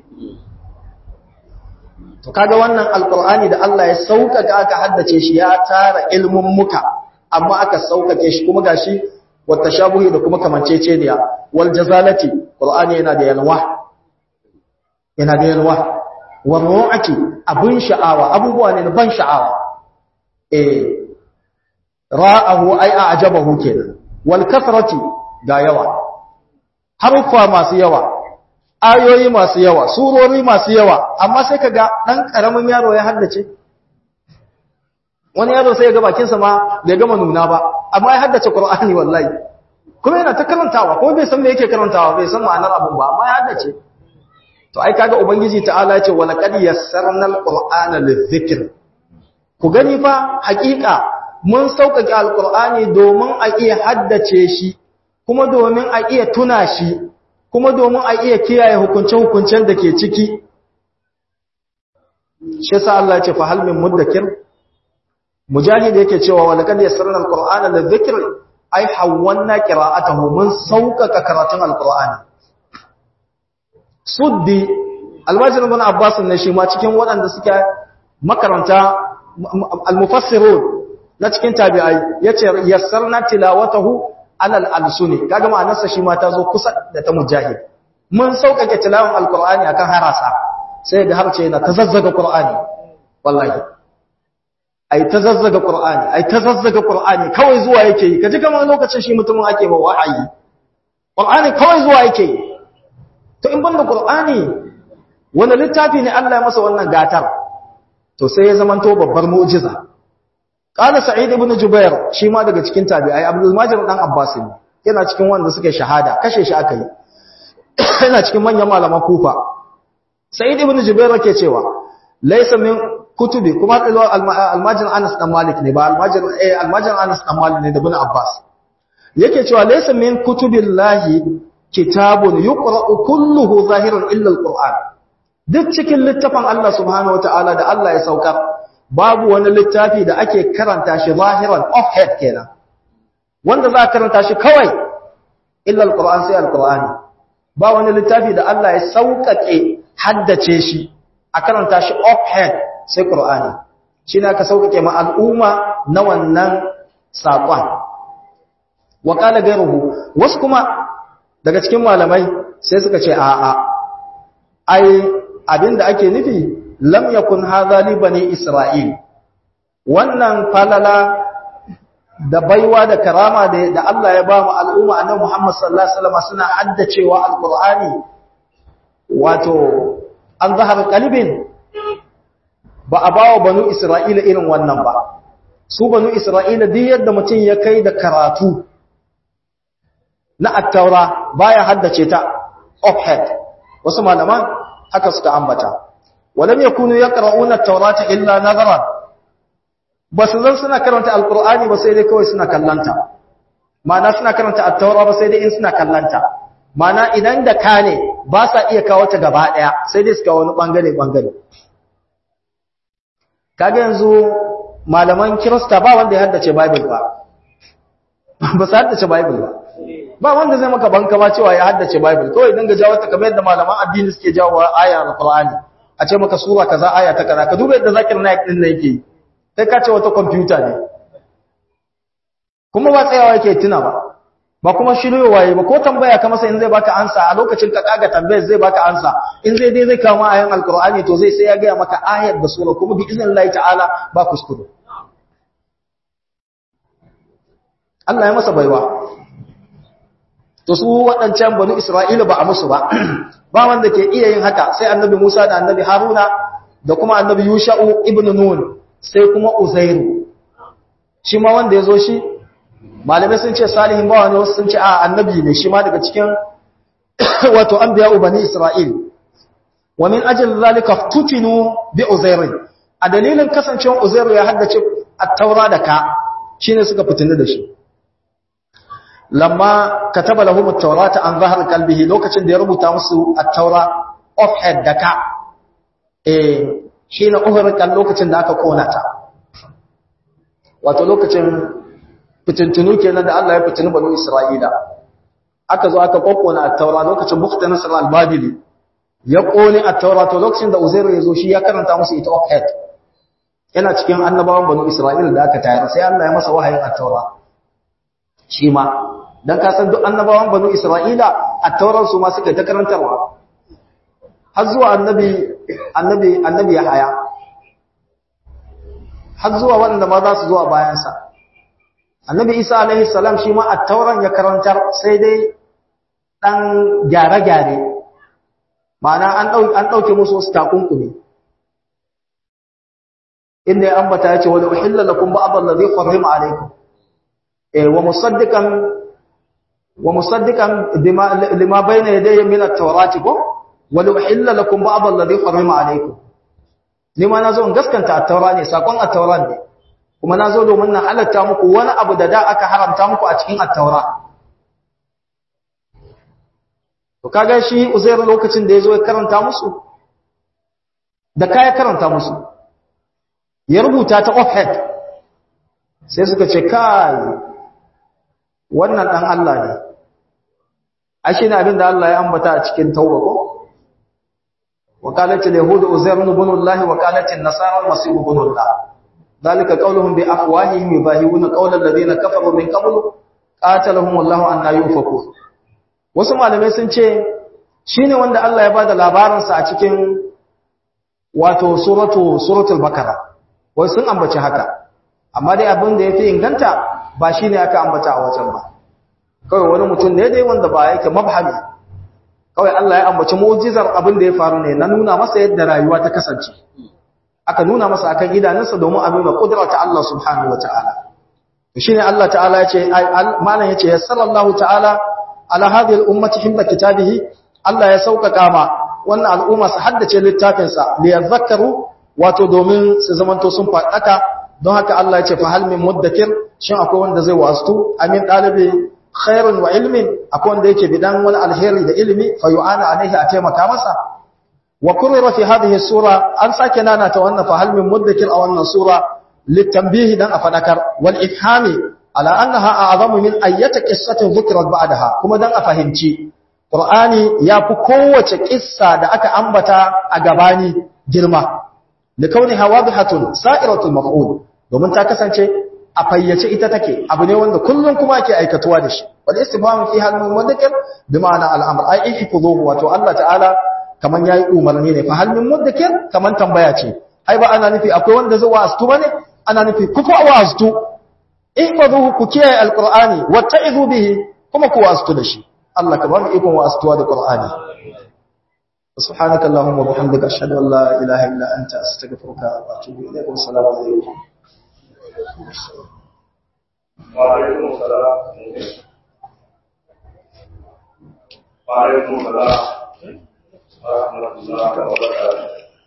to kaga wannan alqur'ani da Allah ya sauƙaƙa aka haddace shi ya tara ilmun muka amma aka sauƙaƙe shi kuma gashi wata shabuhi da kuma kamanceceniya wal jazalati qur'ani yana da yalwa yana da yalwa wal ru'ati abun sha'awa abubuwa ne na ban sha'awa eh ra'ahu ai a'jabahu kenan wal kathrati ga yawa harfa masu yawa ayoyi masu yawa surori masu yawa amma sai kaga dan karamin yaro ya haddace wani yaro sai ya ga bakinsa ma bai gama nuna ba amma ya haddace qur'ani wallahi kuma yana ta karantawa kuma bai san me yake karantawa bai san ma'anar abun ba amma ya haddace to ai kaga ubangiji ta'ala ya ce wa laqad yassarna alqur'ana lidhikr ku gani fa hakika mun sauƙaƙe alqur'ani domin a iya haddace shi kuma domin a iya tuna shi kuma domin a iya kiyaye hukunce-hukuncen da ke ciki shi sa Allah ya ce fa hal min muddakir mujahid yake cewa wa laqad yassarna alqur'ana lidhikr ai hawwanna qira'atahu mun sauƙaƙa karatun alqur'ani suddi alwajin ibn abbas ne shi ma cikin waɗanda suke makaranta almufassirun na cikin tabi'ai yace yassarna tilawatahu alal alsuni kaga ma'anarsa shi ma ta zo kusa da ta mujahid mun sauƙaƙe tilawan alqur'ani akan harasa sai ga harce yana tazazzaga qur'ani wallahi ai tazazzaga qur'ani ai tazazzaga qur'ani kawai zuwa yake yi kaji kamar lokacin shi mutumin ake ba wa'ayi qur'ani kawai zuwa yake yi to in banda qur'ani wani littafi ne Allah ya masa wannan gatar to sai ya zamanto babbar mu'jiza qala sa'id ibn jubair shi ma daga cikin tabi'ai abdul majid dan abbas ne yana cikin wanda suke shahada kashe shi aka yi yana cikin manyan malaman kufa sa'id ibn jubair yake cewa laysa min kutubi kuma almajin anas dan malik ne ba almajin eh almajin anas dan malik ne da ibn abbas yake cewa laysa min kutubillahi kitabun yuqra'u kulluhu zahiran illa alquran duk cikin littafin Allah subhanahu wataala da Allah ya saukar babu wani littafi da ake karanta shi zahiran off head kenan wanda za ka karanta shi kawai illa alquran sai alqurani ba wani littafi da Allah ya saukake haddace shi a karanta shi off head sai qur'ani shine aka saukake ma al'umma na wannan sakon wa qala gairuhu wasu kuma daga cikin malamai sai suka ce a'a ai abinda ake nufi lam yakun hadha li bani isra'il wannan falala da baiwa da karama da da Allah ya ba mu al'umma annabi Muhammad sallallahu alaihi wasallam suna haddacewa alqur'ani wato an zahar qalbin ba a bawa banu isra'ila irin wannan ba su banu isra'ila duk yadda mutum ya kai da karatu na attaura baya haddace ta offhead wasu malaman haka suka ambata walam yakunu yaqra'una at-taurata illa nazaran basu zan suna karanta alqur'ani ba sai dai kawai suna kallanta ma'ana suna karanta at-taura ba sai dai in suna kallanta ma'ana idan da ka ne ba sa iya kawo ta gaba daya sai dai suka wani bangare bangare kaga yanzu malaman kirista ba wanda ya haddace bible ba ba su haddace bible ba ba wanda zai maka banka ma cewa ya haddace Bible kawai dinga jawo ta kamar yadda malaman addini suke jawo aya al-Qur'ani a ce maka sura kaza aya ta kaza ka duba yadda zakir naik din nan yake sai ka ce wata computer ne kuma ba tsayawa yake tuna ba ba kuma shiryowa yayi ba ko tambaya ka masa in zai baka ansa a lokacin ka kaga tambayar zai baka ansa in zai dai zai kawo ayan al-Qur'ani to zai sai ya ga maka ayar da sura kuma bi iznillahi ta'ala ba kuskure Allah ya masa baiwa to su waɗancan banu Isra'ila ba a musu ba ba wanda ke iya yin haka sai annabi Musa da annabi Haruna da kuma annabi Yusha'u ibn Nun sai kuma Uzairu shi ma wanda ya zo shi malamai sun ce salihin bawa ne wasu sun ce a annabi ne shi ma daga cikin wato anbiya bani Isra'il wa min ajli zalika tutinu bi Uzairin a dalilin kasancewar Uzairu ya haddace at-Taura da ka shine suka fitinu da shi lamma kataba lahum at-taurata an zahar qalbihi lokacin da ya rubuta musu at-taura off head daka eh shine uhurkan lokacin da aka kona ta wato lokacin fitintunu kenan da Allah ya fitini banu Isra'ila aka zo aka kokkona at-taura lokacin Bukhta Nasr al-Babili ya kone at-taura to lokacin da Uzair ya zo shi ya karanta musu ita off head yana cikin annabawan banu Isra'ila da aka tayar sai Allah ya masa wahayin at-taura shi ma dan ka san duk annabawan banu Isra'ila a tauran su ma suka ta karantarwa har zuwa annabi annabi annabi Yahaya har zuwa wanda ma za su zuwa bayan sa annabi isa alaihi salam shi ma attauran ya karantar sai dai ɗan gyare-gyare ma'ana an ɗauke musu wasu takunkumi inda ya ambata ya ce wani uhilla lakum ba'd allazi harrama alaykum eh wa musaddiqan wa musaddiqan bima lima bayna yadayhi min at-taurati ko wa uhilla lakum ba'd allazi harrama alaykum ni ma nazo in gaskanta at-taura ne sakon at-taura ne kuma nazo domin na halatta muku wani abu da da aka haramta muku a cikin at-taura to kaga shi uzair lokacin da yazo ya karanta musu da kai karanta musu ya rubuta ta offhead sai suka ce kai wannan dan Allah ne ashe ne abin da Allah ya ambata a cikin tauba ko وقالت اليهود عزير بن الله وقالت النصارى المسيح بن الله ذلك قولهم بافواههم يباهون قول الذين كفروا من قبل قاتلهم الله ان يؤفكون wasu malamai sun ce shine wanda Allah ya bada labarin sa a cikin wato suratu suratul bakara wai sun ambaci haka amma dai abin da yafi inganta ba shine aka ambata a wajen ba kawai wani mutum ne dai wanda ba yake mabhami kawai Allah ya ambaci mu'jizar abin da ya faru ne na nuna masa yadda rayuwa ta kasance aka nuna masa akan idanunsa domin a nuna kudrata Allah subhanahu wataala to shine Allah ta'ala ya ce malam yace yassarallahu ta'ala ala hadhihi al-ummati himma kitabihi Allah ya sauƙaƙa ma wannan al'umma su haddace littafin sa li yadhakkaru wato domin su zamanto sun faɗaka don haka Allah ya ce fa hal min muddakir shin akwai wanda zai wastu amin dalibi khairun wa ilmin akwai wanda yake bidan wani alheri da ilimi fa yu'ana alaihi a taimaka masa wa kurira fi hadhihi sura an sake nana ta wannan fa hal min muddakir a wannan sura litanbihi dan a fadakar wal ifhami ala annaha a'zamu min ayyati qissatin dhukrat ba'daha kuma dan a fahimci qur'ani yafi kowace kissa da aka ambata a gabani girma likauniha wadihatun sa'iratul maf'ul domin ta kasance a fayyace ita take abu ne wanda kullum kuma ake aikatuwa da shi wal istifhamu fi hal mudakkir bi ma'ana al amr ai ihfuzuhu wato Allah ta'ala kaman yayi umarni ne fa hal min mudakkir kaman tambaya ce ai ba ana nufi akwai wanda zai wa'astu bane ana nufi ku fa wa'astu ihfuzuhu ku kiyaye alqur'ani watta'izu bihi kuma ku wa'astu da shi Allah ka ba mu ikon wa'astuwa da qur'ani سبحانك اللهم وبحمدك اشهد ان لا اله الا انت استغفرك واتوب اليك والسلام عليكم وعليكم السلام وعليكم السلام ورحمة الله وبركاته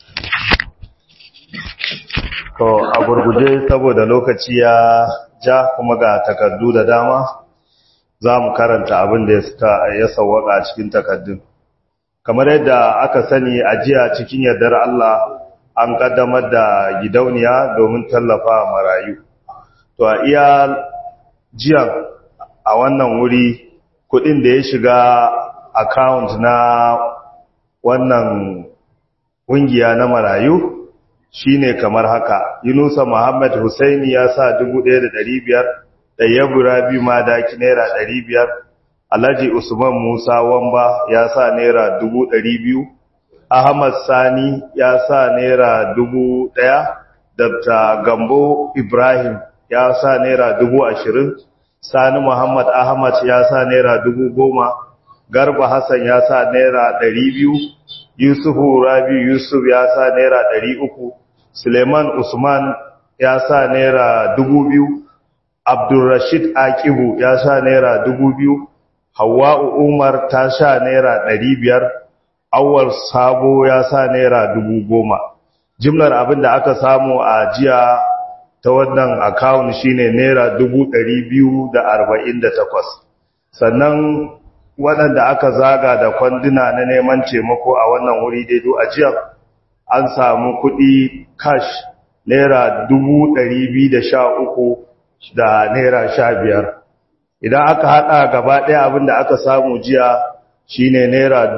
To a gurguje saboda lokaci ya ja kuma ga takardu da dama za mu karanta abin da ya sauwaka a cikin takardun. Kamar yadda aka sani a jiya cikin yardar Allah an kaddamar da gidauniya domin tallafa marayu. To a iya jiyan a wannan wuri kudin da ya shiga account na wannan kungiya na marayu shine kamar haka Yunusa Muhammad Husaini ya sa 1500 Tayyabu Rabi Madaki naira 500 Alhaji Usman Musa Wamba ya sa naira 200 Ahmad Sani ya sa naira 1000 Dr. Gambo Ibrahim ya sa naira dubu ashirin sani muhammad ahmad ya sa naira dubu goma garba hassan ya sa naira ɗari biyu yusufu rabi yusuf ya sa naira ɗari uku suleiman usman ya sa naira dubu biyu abdulrashid akibu ya sa naira dubu biyu hawa'u umar ta sha naira ɗari biyar awal sabo ya sa naira dubu goma jimlar abin da aka samu a jiya ta wannan akawun shine naira takwas, sannan waɗanda aka zaga da kwanduna na neman taimako a wannan wuri daido a jiya an samu kuɗi cash naira uku da naira biyar. idan aka haɗa gaba ɗaya abin da aka samu jiya shine naira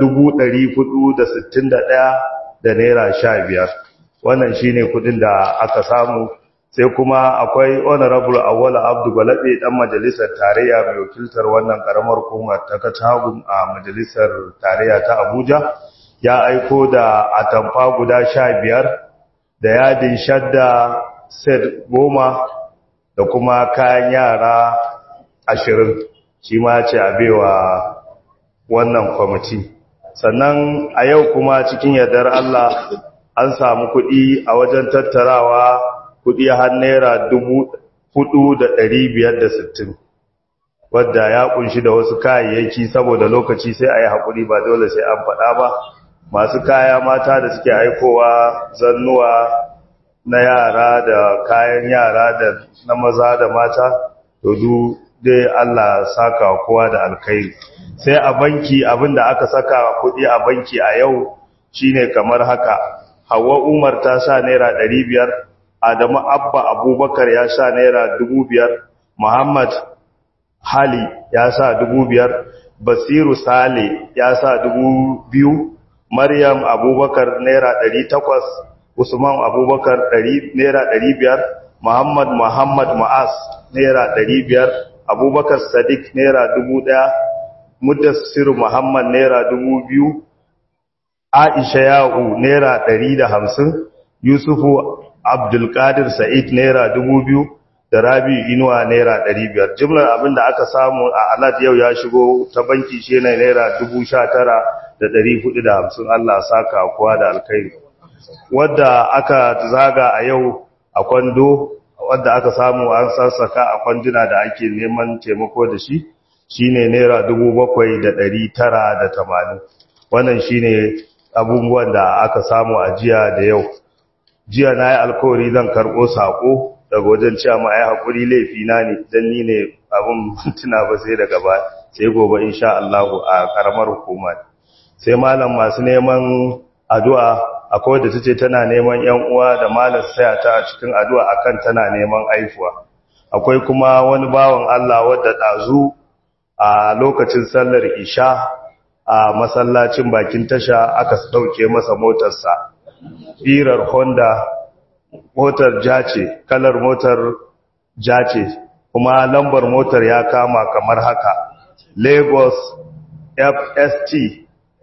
ɗaya da naira biyar. wannan shine kuɗin da aka samu sai kuma akwai honorable awwala abdu balabe dan majalisar tarayya mai wakiltar wannan karamar hukumar ta katagun a majalisar tarayya ta abuja ya aiko da atamfa guda sha biyar da yadin shadda set goma da kuma kayan yara ashirin shi ma ce a baiwa wannan kwamiti sannan a yau kuma cikin yardar Allah an samu kuɗi a wajen tattarawa kuɗi har naira dubu hudu da ɗari biyar da sittin wadda ya kunshi da wasu kayayyaki saboda lokaci sai a yi haƙuri ba dole sai an faɗa ba masu kaya mata da suke aikowa zannuwa na yara da kayan yara da na maza da mata to du dai Allah saka kowa da alkhairi sai a banki abinda aka saka kuɗi a banki a yau shine kamar haka Hauwa Umar ta sa naira ɗari biyar, Adamu Abba Abubakar ya sa naira dubu biyar, Muhammad Hali ya sa dubu biyar, Basiru Sale ya sa dubu biyu, Maryam Abubakar naira ɗari takwas, Usman Abubakar naira ɗari biyar, Muhammad Muhammad Ma'as naira ɗari biyar, Abubakar Sadiq naira dubu ɗaya, Mudassir Muhammad naira dubu biyu, Aisha Ya'u naira ɗari da hamsin, Yusufu Abdulkadir Sa'id naira dubu biyu da Rabi Inuwa naira ɗari biyar. Jimlar abin da aka samu a alat yau ya shigo ta banki shi ne naira dubu sha tara da ɗari hudu da hamsin Allah saka kowa da alkai. Wadda aka zaga a yau a kwando, wadda aka samu an sassaka a kwanduna da ake neman taimako da shi, shi ne naira dubu bakwai da ɗari tara da tamanin. Wannan shi ne abubuwan da aka samu a jiya da yau jiya na yi alkawari zan karɓo saƙo daga wajen cewa ma ya haƙuri laifina ne don ni ne abin tuna ba sai daga ba sai gobe insha Allah a ƙaramar hukuma sai malam masu neman addu'a akwai wadda ta ce tana neman ‘yan uwa da malam saya ta a cikin addu'a akan tana neman aifuwa akwai kuma wani bawan Allah wadda ɗazu a lokacin sallar isha a masallacin bakin tasha aka dauke masa motarsa firar honda motar jace kalar motar jace kuma lambar motar ya kama kamar haka lagos fst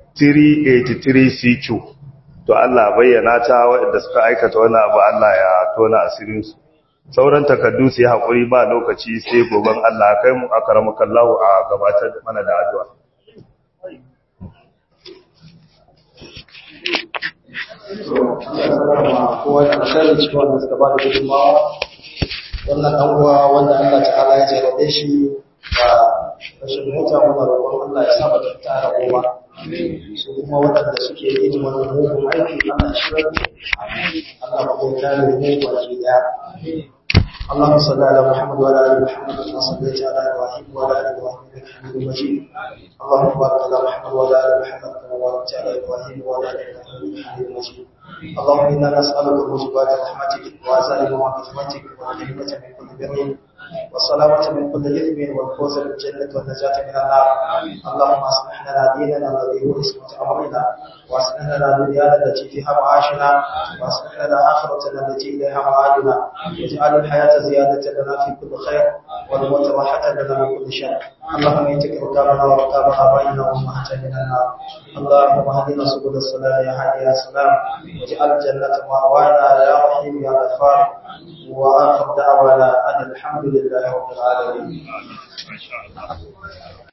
383cq to Allah bayyana ta waɗanda suka aikata wani abu Allah ya tona asirinsu sauran takardu sai haƙuri ba lokaci sai goben Allah kai mu akramakallahu a gabatar mana da addu'a kowa da alkhairi cikin wanda suka ba da gudunmawa wannan ɗan uwa wanda Allah ta'ala ya jarabe shi da rashin mota muna roƙon Allah ya saba da tara kowa su kuma waɗanda suke yin wannan mugun aiki Allah ya shirar Allah ba ko kare mu baki daya اللهم صل على محمد وعلى ال محمد كما صليت على ابراهيم وعلى ال ابراهيم انك حميد مجيد اللهم بارك على محمد وعلى ال محمد كما باركت على ابراهيم وعلى ال ابراهيم انك حميد مجيد اللهم انا نسالك موجبات رحمتك وعزائم مغفرتك والغنيمه من كل بر والسلامة من كل إثم والفوز بالجنة والنجاة من النار اللهم أصلح لنا ديننا الذي هو اسمة أمرنا وأصلح لنا دنيانا التي فيها معاشنا وأصلح لنا آخرتنا التي إليها معادنا واجعل الحياة زيادة لنا في كل خير والموت راحة لنا من كل شر اللهم اتك ركابنا وركاب آبائنا وأمهاتنا من النار اللهم اهدنا سبل السلام يا هادي يا سلام واجعل الجنة مأوانا يا رحيم يا غفار وآخر دعوانا أن الحمد لله رب العالمين